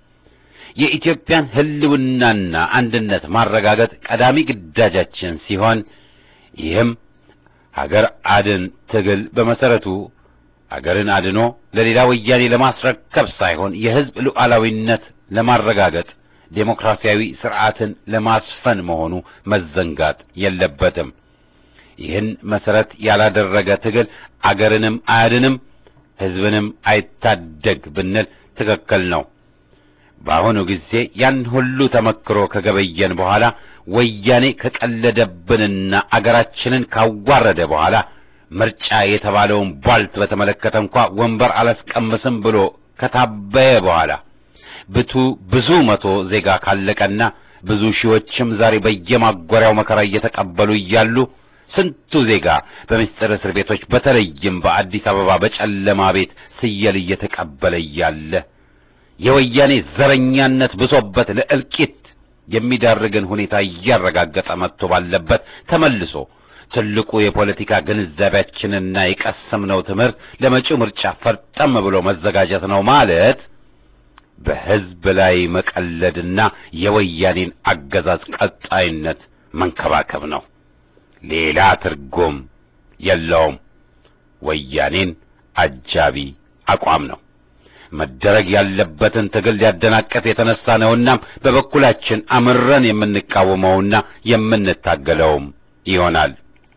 የኢትዮጵያን ሕልውናና አንድነት ማረጋገጥ ቀዳሚ ግዳጃችን ሲሆን ይህም ሀገር አድን ትግል በመሰረቱ ሀገርን አድኖ ለሌላ ወያኔ ለማስረከብ ሳይሆን የሕዝብ ሉዓላዊነት ለማረጋገጥ ዴሞክራሲያዊ ስርዓትን ለማስፈን መሆኑ መዘንጋት የለበትም። ይህን መሰረት ያላደረገ ትግል አገርንም አያድንም፣ ሕዝብንም አይታደግ ብንል ትክክል ነው። በአሁኑ ጊዜ ያን ሁሉ ተመክሮ ከገበየን በኋላ ወያኔ ከቀለደብንና አገራችንን ካዋረደ በኋላ ምርጫ የተባለውን ቧልት በተመለከተ እንኳ ወንበር አላስቀምስም ብሎ ከታበየ በኋላ ብቱ ብዙ መቶ ዜጋ ካለቀና ብዙ ሺዎችም ዛሬ በየማጎሪያው መከራ እየተቀበሉ እያሉ ስንቱ ዜጋ በምስጢር እስር ቤቶች በተለይም በአዲስ አበባ በጨለማ ቤት ስየል እየተቀበለ እያለ የወያኔ ዘረኛነት ብሶበት ለእልቂት የሚዳርግን ሁኔታ እያረጋገጠ መጥቶ ባለበት ተመልሶ ትልቁ የፖለቲካ ግንዛቤያችንና የቀሰምነው ትምህርት ለመጪው ምርጫ ፈርጠም ብሎ መዘጋጀት ነው ማለት በሕዝብ ላይ መቀለድና የወያኔን አገዛዝ ቀጣይነት መንከባከብ ነው። ሌላ ትርጉም የለውም። ወያኔን አጃቢ አቋም ነው። መደረግ ያለበትን ትግል ሊያደናቀፍ የተነሳ ነውና በበኩላችን አምረን የምንቃወመውና የምንታገለውም ይሆናል።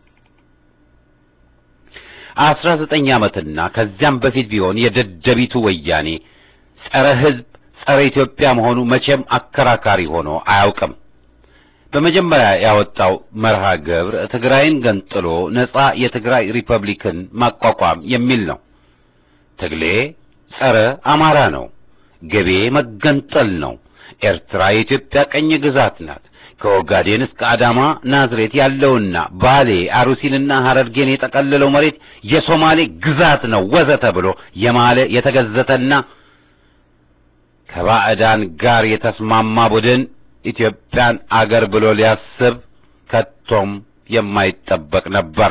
አስራ ዘጠኝ ዓመትና ከዚያም በፊት ቢሆን የደደቢቱ ወያኔ ጸረ ሕዝብ ጸረ ኢትዮጵያ መሆኑ መቼም አከራካሪ ሆኖ አያውቅም። በመጀመሪያ ያወጣው መርሃ ግብር ትግራይን ገንጥሎ ነጻ የትግራይ ሪፐብሊክን ማቋቋም የሚል ነው። ትግሌ ጸረ አማራ ነው። ገቤ መገንጠል ነው። ኤርትራ የኢትዮጵያ ቀኝ ግዛት ናት። ከኦጋዴን እስከ አዳማ ናዝሬት ያለውና ባሌ አሩሲንና ሐረርጌን የጠቀለለው መሬት የሶማሌ ግዛት ነው ወዘተ ብሎ የማለ የተገዘተና ከባዕዳን ጋር የተስማማ ቡድን ኢትዮጵያን አገር ብሎ ሊያስብ ከቶም የማይጠበቅ ነበር።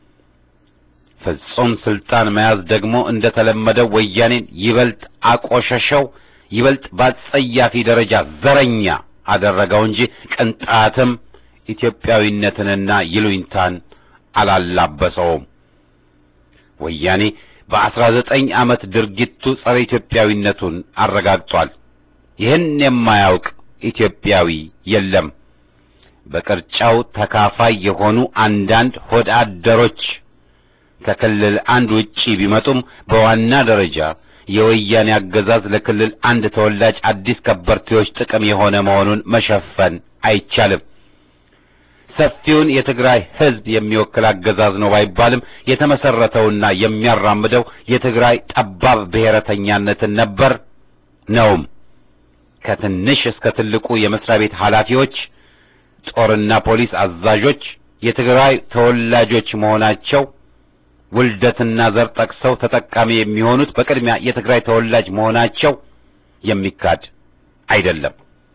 ፍጹም ስልጣን መያዝ ደግሞ እንደተለመደው ወያኔን ይበልጥ አቆሸሸው፣ ይበልጥ በአጸያፊ ደረጃ ዘረኛ አደረገው እንጂ ቅንጣትም ኢትዮጵያዊነትንና ይሉኝታን አላላበሰውም። ወያኔ በአስራ ዘጠኝ ዓመት ድርጊቱ ጸረ ኢትዮጵያዊነቱን አረጋግጧል። ይህን የማያውቅ ኢትዮጵያዊ የለም። በቅርጫው ተካፋይ የሆኑ አንዳንድ ሆድ አደሮች ከክልል አንድ ውጪ ቢመጡም በዋና ደረጃ የወያኔ አገዛዝ ለክልል አንድ ተወላጅ አዲስ ከበርቴዎች ጥቅም የሆነ መሆኑን መሸፈን አይቻልም። ሰፊውን የትግራይ ሕዝብ የሚወክል አገዛዝ ነው ባይባልም የተመሰረተውና የሚያራምደው የትግራይ ጠባብ ብሔረተኛነትን ነበር ነውም። ከትንሽ እስከ ትልቁ የመስሪያ ቤት ኃላፊዎች፣ ጦርና ፖሊስ አዛዦች የትግራይ ተወላጆች መሆናቸው ውልደትና ዘር ጠቅሰው ተጠቃሚ የሚሆኑት በቅድሚያ የትግራይ ተወላጅ መሆናቸው የሚካድ አይደለም።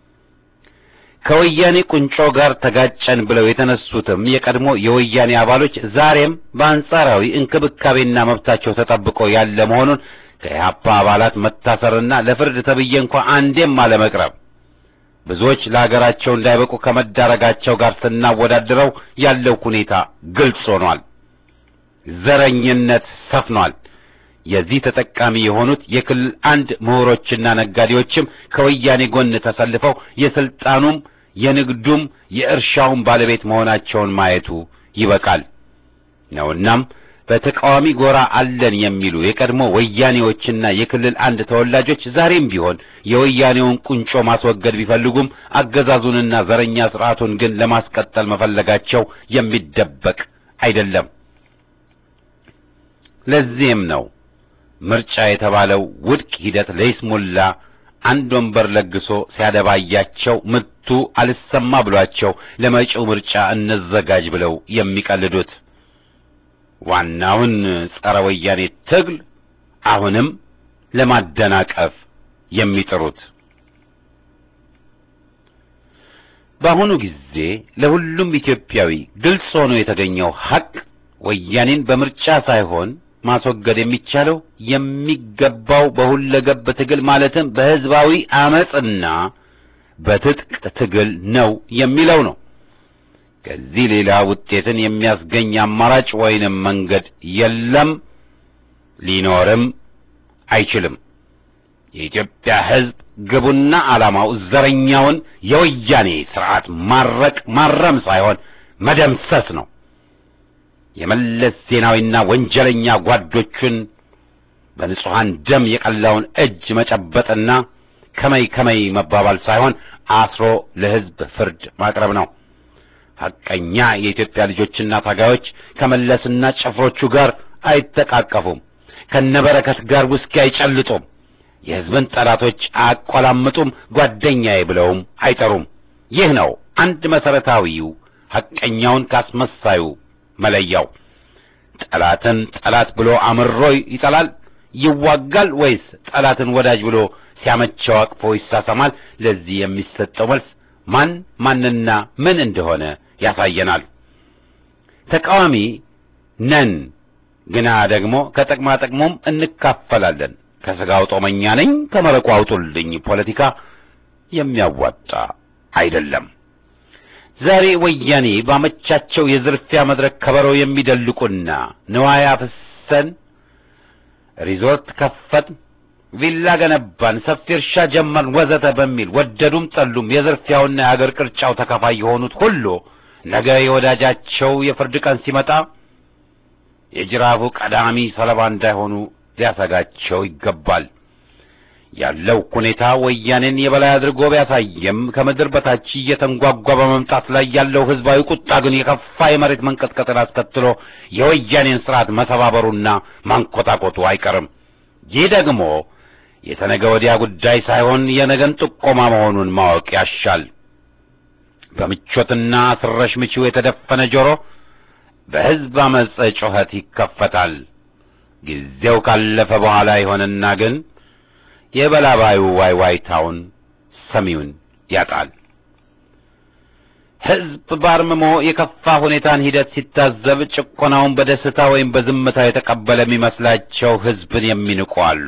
ከወያኔ ቁንጮ ጋር ተጋጨን ብለው የተነሱትም የቀድሞ የወያኔ አባሎች ዛሬም በአንጻራዊ እንክብካቤና መብታቸው ተጠብቆ ያለ መሆኑን ከኢህአፓ አባላት መታሰርና ለፍርድ ተብዬ እንኳ አንዴም አለመቅረብ ብዙዎች ለሀገራቸው እንዳይበቁ ከመዳረጋቸው ጋር ስናወዳድረው ያለው ሁኔታ ግልጽ ሆኗል። ዘረኝነት ሰፍኗል። የዚህ ተጠቃሚ የሆኑት የክልል አንድ ምሁሮችና ነጋዴዎችም ከወያኔ ጎን ተሰልፈው የስልጣኑም የንግዱም የእርሻውም ባለቤት መሆናቸውን ማየቱ ይበቃል ነውናም በተቃዋሚ ጎራ አለን የሚሉ የቀድሞ ወያኔዎችና የክልል አንድ ተወላጆች ዛሬም ቢሆን የወያኔውን ቁንጮ ማስወገድ ቢፈልጉም አገዛዙንና ዘረኛ ስርዓቱን ግን ለማስቀጠል መፈለጋቸው የሚደበቅ አይደለም። ለዚህም ነው ምርጫ የተባለው ውድቅ ሂደት ለይስሙላ አንድ ወንበር ለግሶ ሲያደባያቸው ምቱ አልሰማ ብሏቸው ለመጪው ምርጫ እንዘጋጅ ብለው የሚቀልዱት። ዋናውን ጸረ ወያኔ ትግል አሁንም ለማደናቀፍ የሚጥሩት። በአሁኑ ጊዜ ለሁሉም ኢትዮጵያዊ ግልጽ ሆኖ የተገኘው ሐቅ ወያኔን በምርጫ ሳይሆን ማስወገድ የሚቻለው የሚገባው በሁለገብ ትግል ማለትም በሕዝባዊ አመጽና በትጥቅ ትግል ነው የሚለው ነው። ከዚህ ሌላ ውጤትን የሚያስገኝ አማራጭ ወይንም መንገድ የለም፣ ሊኖርም አይችልም። የኢትዮጵያ ሕዝብ ግቡና ዓላማው ዘረኛውን የወያኔ ስርዓት ማረቅ ማረም ሳይሆን መደምሰስ ነው። የመለስ ዜናዊና ወንጀለኛ ጓዶቹን በንጹሐን ደም የቀላውን እጅ መጨበጥና ከመይ ከመይ መባባል ሳይሆን አስሮ ለሕዝብ ፍርድ ማቅረብ ነው። ሐቀኛ የኢትዮጵያ ልጆችና ታጋዮች ከመለስና ጭፍሮቹ ጋር አይተቃቀፉም። ከነበረከት ጋር ውስኪ አይጨልጡም። የሕዝብን ጠላቶች አያቆላምጡም። ጓደኛዬ ብለውም አይጠሩም። ይህ ነው አንድ መሰረታዊው ሐቀኛውን ካስመሳዩ መለያው። ጠላትን ጠላት ብሎ አምሮ ይጠላል ይዋጋል፣ ወይስ ጠላትን ወዳጅ ብሎ ሲያመቸው አቅፎ ይሳሰማል? ለዚህ የሚሰጠው መልስ ማን ማንና ምን እንደሆነ ያሳየናል። ተቃዋሚ ነን፣ ግና ደግሞ ከጥቅማ ጥቅሙም እንካፈላለን። ከሥጋው ጦመኛ ነኝ ከመረቁ አውጡልኝ ፖለቲካ የሚያዋጣ አይደለም። ዛሬ ወያኔ ባመቻቸው የዝርፊያ መድረክ ከበሮ የሚደልቁና ንዋይ አፍሰን ሪዞርት ከፈትን፣ ቪላ ገነባን፣ ሰፊ እርሻ ጀመርን ወዘተ በሚል ወደዱም ጠሉም የዝርፊያውና የአገር ቅርጫው ተካፋይ የሆኑት ሁሉ ነገ የወዳጃቸው የፍርድ ቀን ሲመጣ የጅራፉ ቀዳሚ ሰለባ እንዳይሆኑ ሊያሰጋቸው ይገባል። ያለው ሁኔታ ወያኔን የበላይ አድርጎ ቢያሳየም ከምድር በታች እየተንጓጓ በመምጣት ላይ ያለው ሕዝባዊ ቁጣ ግን የከፋ የመሬት መንቀጥቀጥን አስከትሎ የወያኔን ስርዓት መሰባበሩና ማንኮታኮቱ አይቀርም። ይህ ደግሞ የተነገ ወዲያ ጉዳይ ሳይሆን የነገን ጥቆማ መሆኑን ማወቅ ያሻል። በምቾትና ስረሽ ምቺው የተደፈነ ጆሮ በሕዝብ አመፀ ጩኸት ይከፈታል። ጊዜው ካለፈ በኋላ ይሆንና ግን የበላባዩ ዋይዋይታውን ሰሚውን ያጣል። ሕዝብ ባርምሞ የከፋ ሁኔታን ሂደት ሲታዘብ ጭቆናውን በደስታ ወይም በዝምታ የተቀበለ የሚመስላቸው ሕዝብን የሚንቁ አሉ።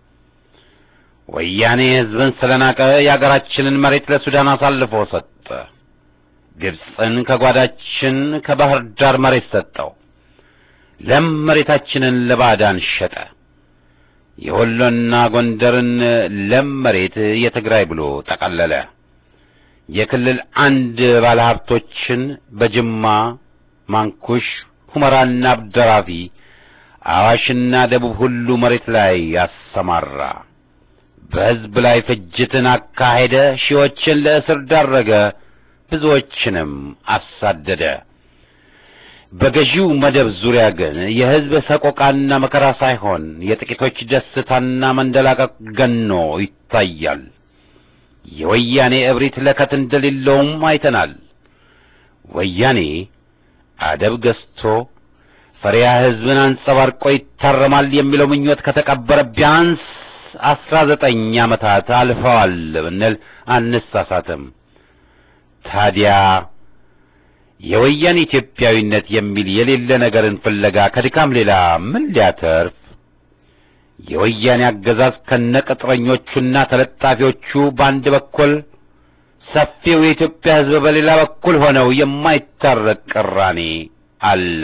ወያኔ ሕዝብን ስለናቀ የአገራችንን መሬት ለሱዳን አሳልፎ ሰጠ። ግብፅን ከጓዳችን ከባህር ዳር መሬት ሰጠው። ለም መሬታችንን ለባዕዳን ሸጠ። የወሎና ጎንደርን ለም መሬት የትግራይ ብሎ ጠቀለለ። የክልል አንድ ባለሀብቶችን በጅማ፣ ማንኩሽ፣ ሁመራና አብደራፊ፣ አዋሽና ደቡብ ሁሉ መሬት ላይ ያሰማራ። በሕዝብ ላይ ፍጅትን አካሄደ። ሺዎችን ለእስር ዳረገ። ብዙዎችንም አሳደደ። በገዢው መደብ ዙሪያ ግን የሕዝብ ሰቆቃና መከራ ሳይሆን የጥቂቶች ደስታና መንደላቀቅ ገኖ ይታያል። የወያኔ እብሪት ለከት እንደሌለውም አይተናል። ወያኔ አደብ ገዝቶ ፈሪያ ሕዝብን አንጸባርቆ ይታረማል የሚለው ምኞት ከተቀበረ ቢያንስ አስራ ዘጠኝ ዓመታት አልፈዋል ብንል አንሳሳትም። ታዲያ የወያኔ ኢትዮጵያዊነት የሚል የሌለ ነገርን ፍለጋ ከድካም ሌላ ምን ሊያተርፍ? የወያኔ አገዛዝ ከነቅጥረኞቹና ተለጣፊዎቹ በአንድ በኩል ሰፊው የኢትዮጵያ ሕዝብ በሌላ በኩል ሆነው የማይታረቅ ቅራኔ አለ።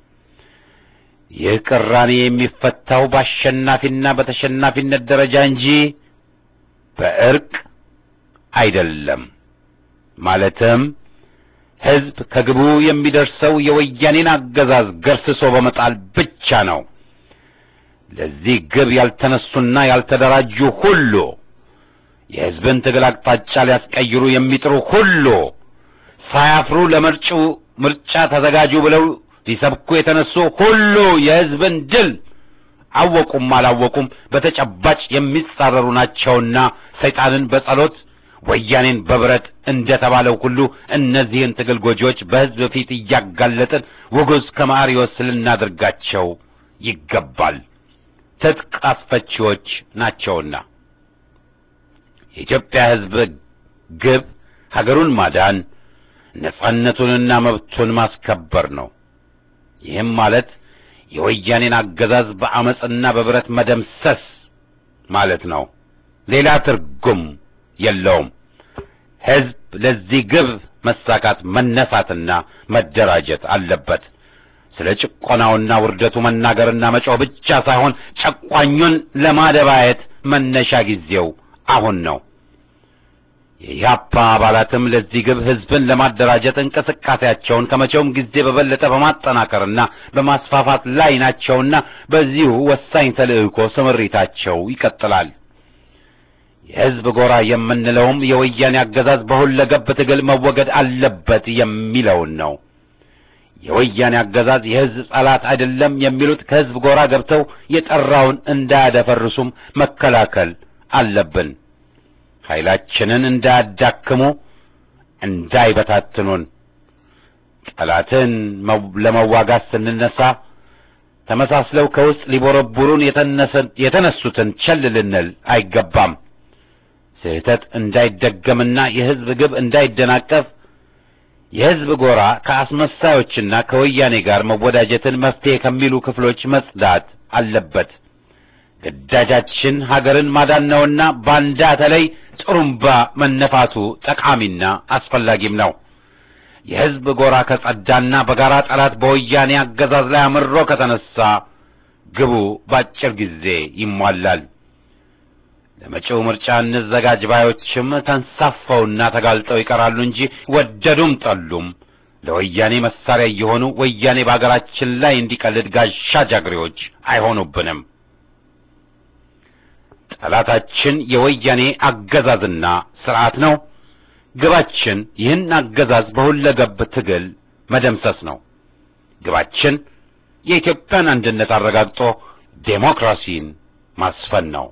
ይህ ቅራኔ የሚፈታው በአሸናፊና በተሸናፊነት ደረጃ እንጂ በእርቅ አይደለም። ማለትም ሕዝብ ከግቡ የሚደርሰው የወያኔን አገዛዝ ገርስሶ በመጣል ብቻ ነው። ለዚህ ግብ ያልተነሱና ያልተደራጁ ሁሉ የሕዝብን ትግል አቅጣጫ ሊያስቀይሩ የሚጥሩ ሁሉ ሳያፍሩ ለመጪው ምርጫ ተዘጋጁ ብለው ሊሰብኩ የተነሱ ሁሉ የሕዝብን ድል አወቁም አላወቁም በተጨባጭ የሚጻረሩ ናቸውና ሰይጣንን በጸሎት ወያኔን በብረት እንደ ተባለው ሁሉ እነዚህን ትግል ጎጂዎች በሕዝብ ፊት እያጋለጥን ውጉዝ ከማሪዎስ ልናደርጋቸው ይገባል። ትጥቅ አስፈቺዎች ናቸውና የኢትዮጵያ ሕዝብ ግብ ሀገሩን ማዳን ነጻነቱንና መብቱን ማስከበር ነው። ይህም ማለት የወያኔን አገዛዝ በአመፅና በብረት መደምሰስ ማለት ነው። ሌላ ትርጉም የለውም። ሕዝብ ለዚህ ግብ መሳካት መነሳትና መደራጀት አለበት። ስለ ጭቆናውና ውርደቱ መናገርና መጮህ ብቻ ሳይሆን ጨቋኙን ለማደባየት መነሻ ጊዜው አሁን ነው። የኢህአፓ አባላትም ለዚህ ግብ ሕዝብን ለማደራጀት እንቅስቃሴያቸውን ከመቼውም ጊዜ በበለጠ በማጠናከርና በማስፋፋት ላይ ናቸውና በዚሁ ወሳኝ ተልዕኮ ስምሪታቸው ይቀጥላል። የሕዝብ ጎራ የምንለውም የወያኔ አገዛዝ በሁለገብ ትግል መወገድ አለበት የሚለውን ነው። የወያኔ አገዛዝ የሕዝብ ጠላት አይደለም የሚሉት ከሕዝብ ጎራ ገብተው የጠራውን እንዳያደፈርሱም መከላከል አለብን። ኃይላችንን እንዳያዳክሙ፣ እንዳይበታትኑን። ጠላትን ለመዋጋት ስንነሳ ተመሳስለው ከውስጥ ሊቦረቡሩን የተነሱትን ቸል ልንል አይገባም። ስህተት እንዳይደገምና የሕዝብ ግብ እንዳይደናቀፍ የሕዝብ ጎራ ከአስመሳዮችና ከወያኔ ጋር መወዳጀትን መፍትሄ ከሚሉ ክፍሎች መጽዳት አለበት። ግዳጃችን ሀገርን ማዳን ነውና ባንዳ ተለይ ጥሩምባ መነፋቱ ጠቃሚና አስፈላጊም ነው። የሕዝብ ጎራ ከጸዳና በጋራ ጠላት በወያኔ አገዛዝ ላይ አምሮ ከተነሳ ግቡ በአጭር ጊዜ ይሟላል። ለመጪው ምርጫ እንዘጋጅ ባዮችም ተንሳፈውና ተጋልጠው ይቀራሉ እንጂ ወደዱም ጠሉም ለወያኔ መሳሪያ እየሆኑ ወያኔ በአገራችን ላይ እንዲቀልድ ጋሻ ጃግሬዎች አይሆኑብንም። ጠላታችን የወያኔ አገዛዝና ስርዓት ነው። ግባችን ይህን አገዛዝ በሁለገብ ትግል መደምሰስ ነው። ግባችን የኢትዮጵያን አንድነት አረጋግጦ ዴሞክራሲን ማስፈን ነው።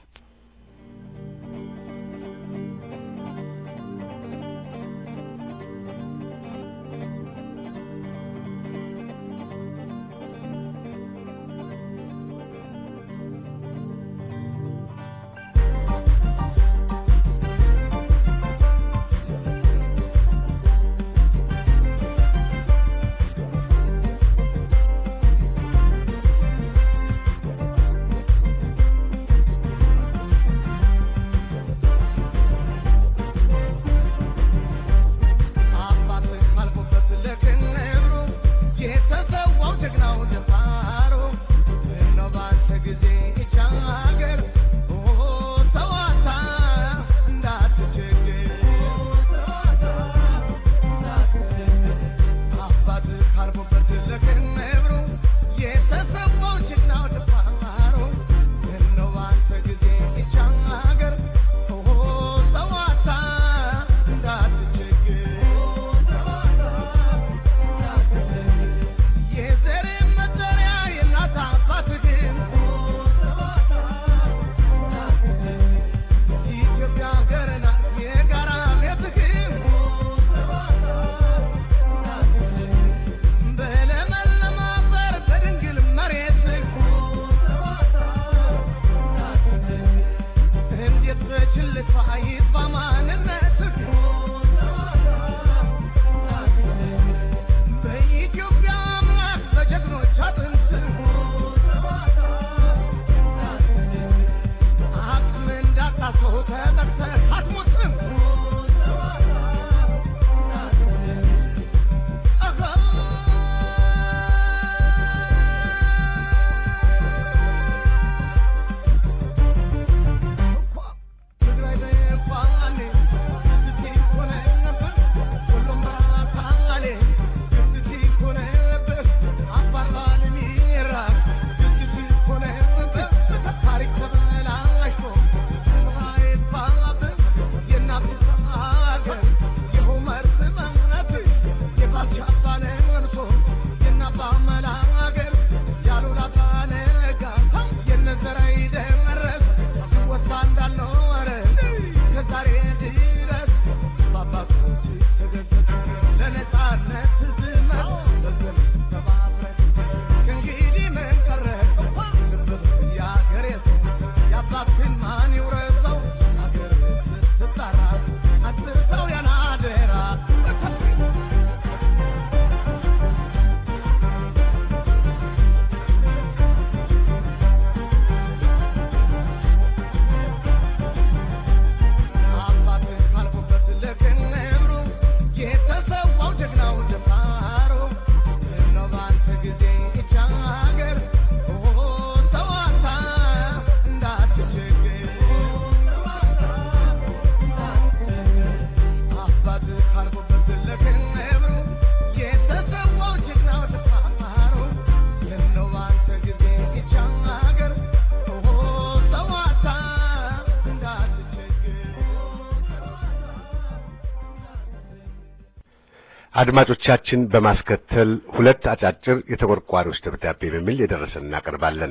አድማጮቻችን በማስከተል ሁለት አጫጭር የተቆርቋሪዎች ደብዳቤ በሚል የደረሰን እናቀርባለን።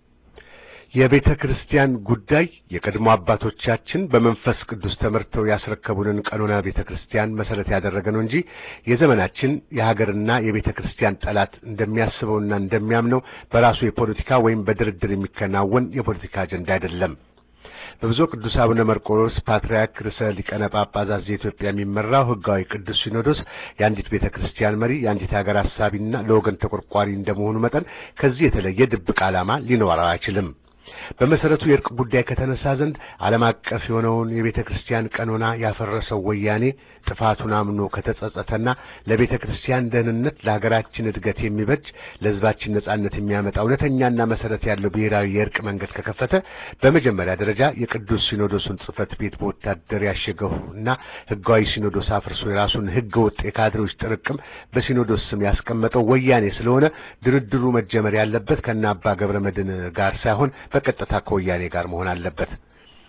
የቤተ ክርስቲያን ጉዳይ የቀድሞ አባቶቻችን በመንፈስ ቅዱስ ተመርተው ያስረከቡንን ቀኖና ቤተ ክርስቲያን መሰረት ያደረገ ነው እንጂ የዘመናችን የሀገርና የቤተ ክርስቲያን ጠላት እንደሚያስበውና እንደሚያምነው በራሱ የፖለቲካ ወይም በድርድር የሚከናወን የፖለቲካ አጀንዳ አይደለም። በብፁዕ ቅዱስ አቡነ መርቆሮስ ፓትርያርክ ርዕሰ ሊቃነ ጳጳሳት ዘኢትዮጵያ የሚመራው ሕጋዊ ቅዱስ ሲኖዶስ የአንዲት ቤተ ክርስቲያን መሪ፣ የአንዲት ሀገር አሳቢና ለወገን ተቆርቋሪ እንደመሆኑ መጠን ከዚህ የተለየ ድብቅ ዓላማ ሊኖረው አይችልም። በመሰረቱ የእርቅ ጉዳይ ከተነሳ ዘንድ ዓለም አቀፍ የሆነውን የቤተ ክርስቲያን ቀኖና ያፈረሰው ወያኔ ጥፋቱን አምኖ ከተጸጸተና ለቤተ ክርስቲያን ደህንነት፣ ለሀገራችን እድገት የሚበጅ ለሕዝባችን ነጻነት የሚያመጣ እውነተኛና መሰረት ያለው ብሔራዊ የእርቅ መንገድ ከከፈተ በመጀመሪያ ደረጃ የቅዱስ ሲኖዶሱን ጽሕፈት ቤት በወታደር ያሸገውና ሕጋዊ ሲኖዶስ አፍርሶ የራሱን ሕገ ወጥ የካድሬዎች ጥርቅም በሲኖዶስ ስም ያስቀመጠው ወያኔ ስለሆነ ድርድሩ መጀመር ያለበት ከነ አባ ገብረ መድኅን ጋር ሳይሆን በቀጥታ ከወያኔ ጋር መሆን አለበት።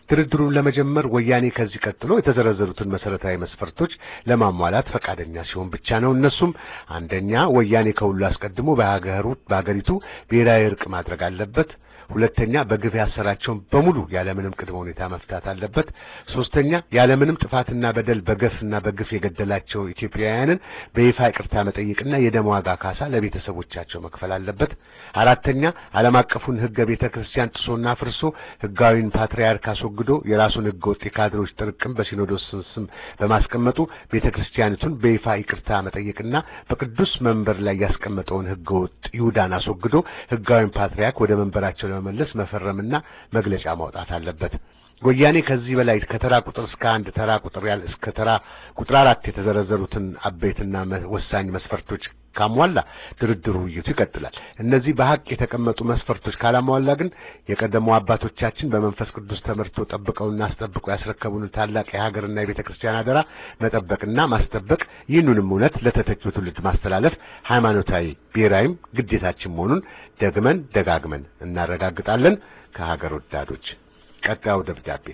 ድርድሩን ለመጀመር ወያኔ ከዚህ ቀጥሎ የተዘረዘሩትን መሰረታዊ መስፈርቶች ለማሟላት ፈቃደኛ ሲሆን ብቻ ነው። እነሱም አንደኛ ወያኔ ከሁሉ አስቀድሞ በሀገሩ በሀገሪቱ ብሔራዊ እርቅ ማድረግ አለበት። ሁለተኛ በግፍ ያሰራቸውን በሙሉ ያለምንም ቅድመ ሁኔታ መፍታት አለበት። ሶስተኛ ያለምንም ጥፋትና በደል በገፍና በግፍ የገደላቸው ኢትዮጵያውያንን በይፋ ይቅርታ መጠየቅና የደም ዋጋ ካሳ ለቤተሰቦቻቸው መክፈል አለበት። አራተኛ ዓለም አቀፉን ሕገ ቤተ ክርስቲያን ጥሶና ፍርሶ ሕጋዊን ፓትርያርክ አስወግዶ የራሱን ሕገ ወጥ የካድሬዎች ጥርቅም በሲኖዶስ ስም በማስቀመጡ ቤተ ክርስቲያኒቱን በይፋ ይቅርታ መጠየቅና በቅዱስ መንበር ላይ ያስቀመጠውን ሕገ ወጥ ይሁዳን አስወግዶ ሕጋዊን ፓትርያርክ ወደ መንበራቸው ለመመለስ መፈረምና መግለጫ ማውጣት አለበት። ወያኔ ከዚህ በላይ ከተራ ቁጥር እስከ አንድ ተራ ቁጥር ያለ እስከ ተራ ቁጥር አራት የተዘረዘሩትን አበይትና ወሳኝ መስፈርቶች ካሟላ ድርድሩ ውይይቱ ይቀጥላል። እነዚህ በሐቅ የተቀመጡ መስፈርቶች ካላሟላ ግን የቀደሙ አባቶቻችን በመንፈስ ቅዱስ ተመርቶ ጠብቀውና አስጠብቀው ያስረከቡን ታላቅ የሀገርና የቤተ ክርስቲያን አደራ መጠበቅና ማስጠበቅ ይህንንም እውነት ለተተኪው ትውልድ ማስተላለፍ ሃይማኖታዊ ብሔራዊም ግዴታችን መሆኑን ደግመን ደጋግመን እናረጋግጣለን። ከሀገር ወዳዶች ቀጣዩ ደብዳቤ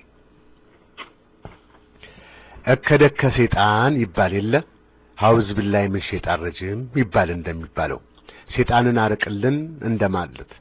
እከደከ ሴጣን ይባል የለ ሐውዝ ቢላይ ምን ሸይጣን ረጅም ይባል እንደሚባለው ሴጣንን አርቅልን እንደማለት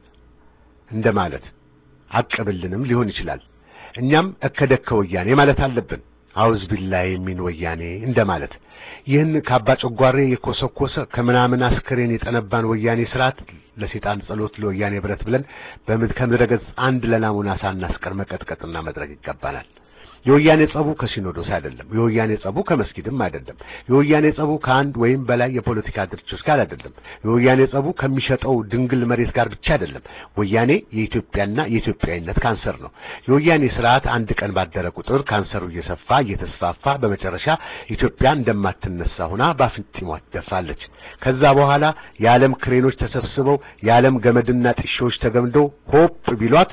እንደማለት አቅብልንም ሊሆን ይችላል። እኛም እከደከ ወያኔ ማለት አለብን። ሐውዝ ቢላይ የሚን ወያኔ እንደማለት ይህን ከአባ ጨጓሬ የኮሰኮሰ ከምናምን አስከሬን የጠነባን ወያኔ ስርዓት ለሴጣን ጸሎት ለወያኔ ብረት ብለን ከምድረ ገጽ አንድ ለናሙና ሳናስቀር መቀጥቀጥና መድረግ ይገባናል። የወያኔ ጸቡ ከሲኖዶስ አይደለም። የወያኔ ጸቡ ከመስጊድም አይደለም። የወያኔ ጸቡ ከአንድ ወይም በላይ የፖለቲካ ድርጅቶች ጋር አይደለም። የወያኔ ጸቡ ከሚሸጠው ድንግል መሬት ጋር ብቻ አይደለም። ወያኔ የኢትዮጵያና የኢትዮጵያዊነት ካንሰር ነው። የወያኔ ስርዓት አንድ ቀን ባደረ ቁጥር ካንሰሩ እየሰፋ እየተስፋፋ በመጨረሻ ኢትዮጵያ እንደማትነሳ ሆና በአፍንጢሟ ትደፋለች። ከዛ በኋላ የዓለም ክሬኖች ተሰብስበው የዓለም ገመድና ጥሾዎች ተገምደው ሆፕ ቢሏት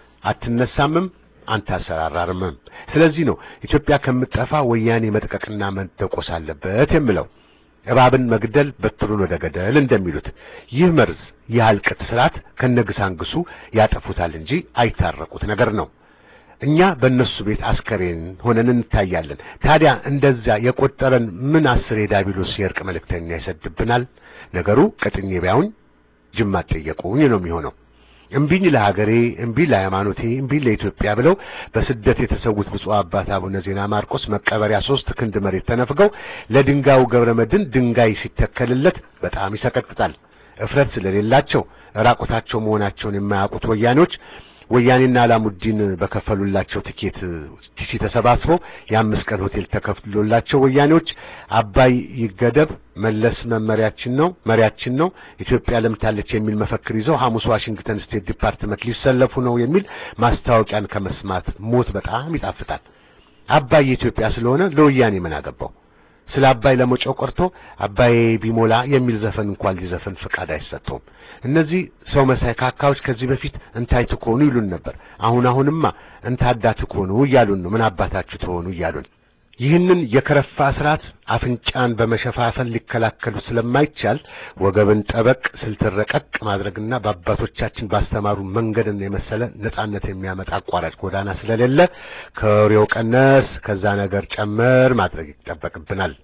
አትነሳምም አንተ አሰራራርምም። ስለዚህ ነው ኢትዮጵያ ከምትጠፋ ወያኔ መጥቀቅና መደቆስ አለበት የምለው። እባብን መግደል በትሩን ወደ ገደል እንደሚሉት ይህ መርዝ የአልቅት ስርዓት ከነግሳንግሱ ያጠፉታል እንጂ አይታረቁት ነገር ነው። እኛ በእነሱ ቤት አስከሬን ሆነን እንታያለን። ታዲያ እንደዛ የቆጠረን ምን አስር የዳቢሎስ የእርቅ መልእክተኛ ይሰድብናል? ነገሩ ቀጥኜ ቢያውኝ ጅማት ጠየቁኝ ነው የሚሆነው። እምቢኝ ለሀገሬ፣ እምቢ ለሃይማኖቴ፣ እምቢ ለኢትዮጵያ ብለው በስደት የተሰዉት ብፁዕ አባት አቡነ ዜና ማርቆስ መቀበሪያ ሶስት ክንድ መሬት ተነፍገው ለድንጋዩ ገብረ መድን ድንጋይ ሲተከልለት በጣም ይሰቀጥጣል። እፍረት ስለሌላቸው ራቁታቸው መሆናቸውን የማያውቁት ወያኔዎች ወያኔና አላሙዲን በከፈሉላቸው ትኬት ቲሲ ተሰባስበው የአምስት ቀን ሆቴል ተከፍሎላቸው ወያኔዎች አባይ ይገደብ መለስ መመሪያችን ነው መሪያችን ነው ኢትዮጵያ ለምታለች የሚል መፈክር ይዘው ሐሙስ ዋሽንግተን ስቴት ዲፓርትመንት ሊሰለፉ ነው የሚል ማስታወቂያን ከመስማት ሞት በጣም ይጣፍጣል። አባይ የኢትዮጵያ ስለሆነ ለወያኔ ምን አገባው? ስለ አባይ ለመጮህ ቀርቶ አባይ ቢሞላ የሚል ዘፈን እንኳን ሊዘፈን ፍቃድ አይሰጠውም። እነዚህ ሰው መሳይ ካካዎች ከዚህ በፊት እንታይ ትኮኑ ይሉን ነበር። አሁን አሁንማ እንታዳ ትኮኑ እያሉን ነው። ምን አባታችሁ ትሆኑ እያሉን ይህንን የከረፋ ስርዓት አፍንጫን በመሸፋፈን ሊከላከሉ ስለማይቻል ወገብን ጠበቅ ስልትን ረቀቅ ማድረግና በአባቶቻችን ባስተማሩ መንገድን የመሰለ ነጻነት የሚያመጣ አቋራጭ ጎዳና ስለሌለ ከወሬው ቀነስ ከዛ ነገር ጨመር ማድረግ ይጠበቅብናል።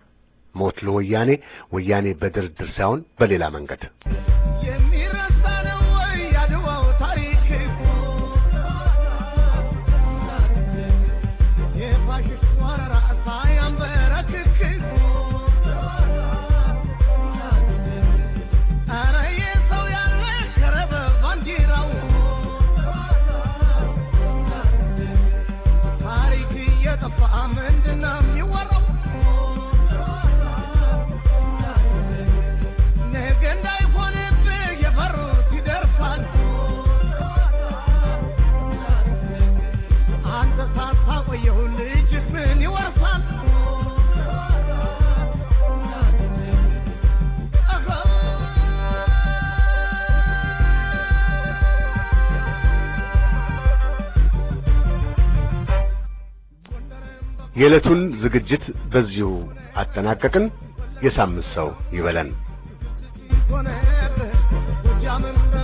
ሞት ለወያኔ ወያኔ በድርድር ሳይሆን በሌላ መንገድ የሚረሳ ነው ወይ ያድዋው ታሪክ የፋሽስት ወረራ ሳያንበረክክ ኧረ የሰው ያለ ከረበ ባንዲራው ታሪክ እየጠፋ ምንድነው የሚወራው? ነገ እንዳይሆንብህ የፈሩት ይደርሳል። አንተ ሳታቆየው ልጅህ ምን ይወርሳል? የዕለቱን ዝግጅት በዚሁ አጠናቀቅን። የሳምንት ሰው ይበለን። ሆነብህ ጎጃምም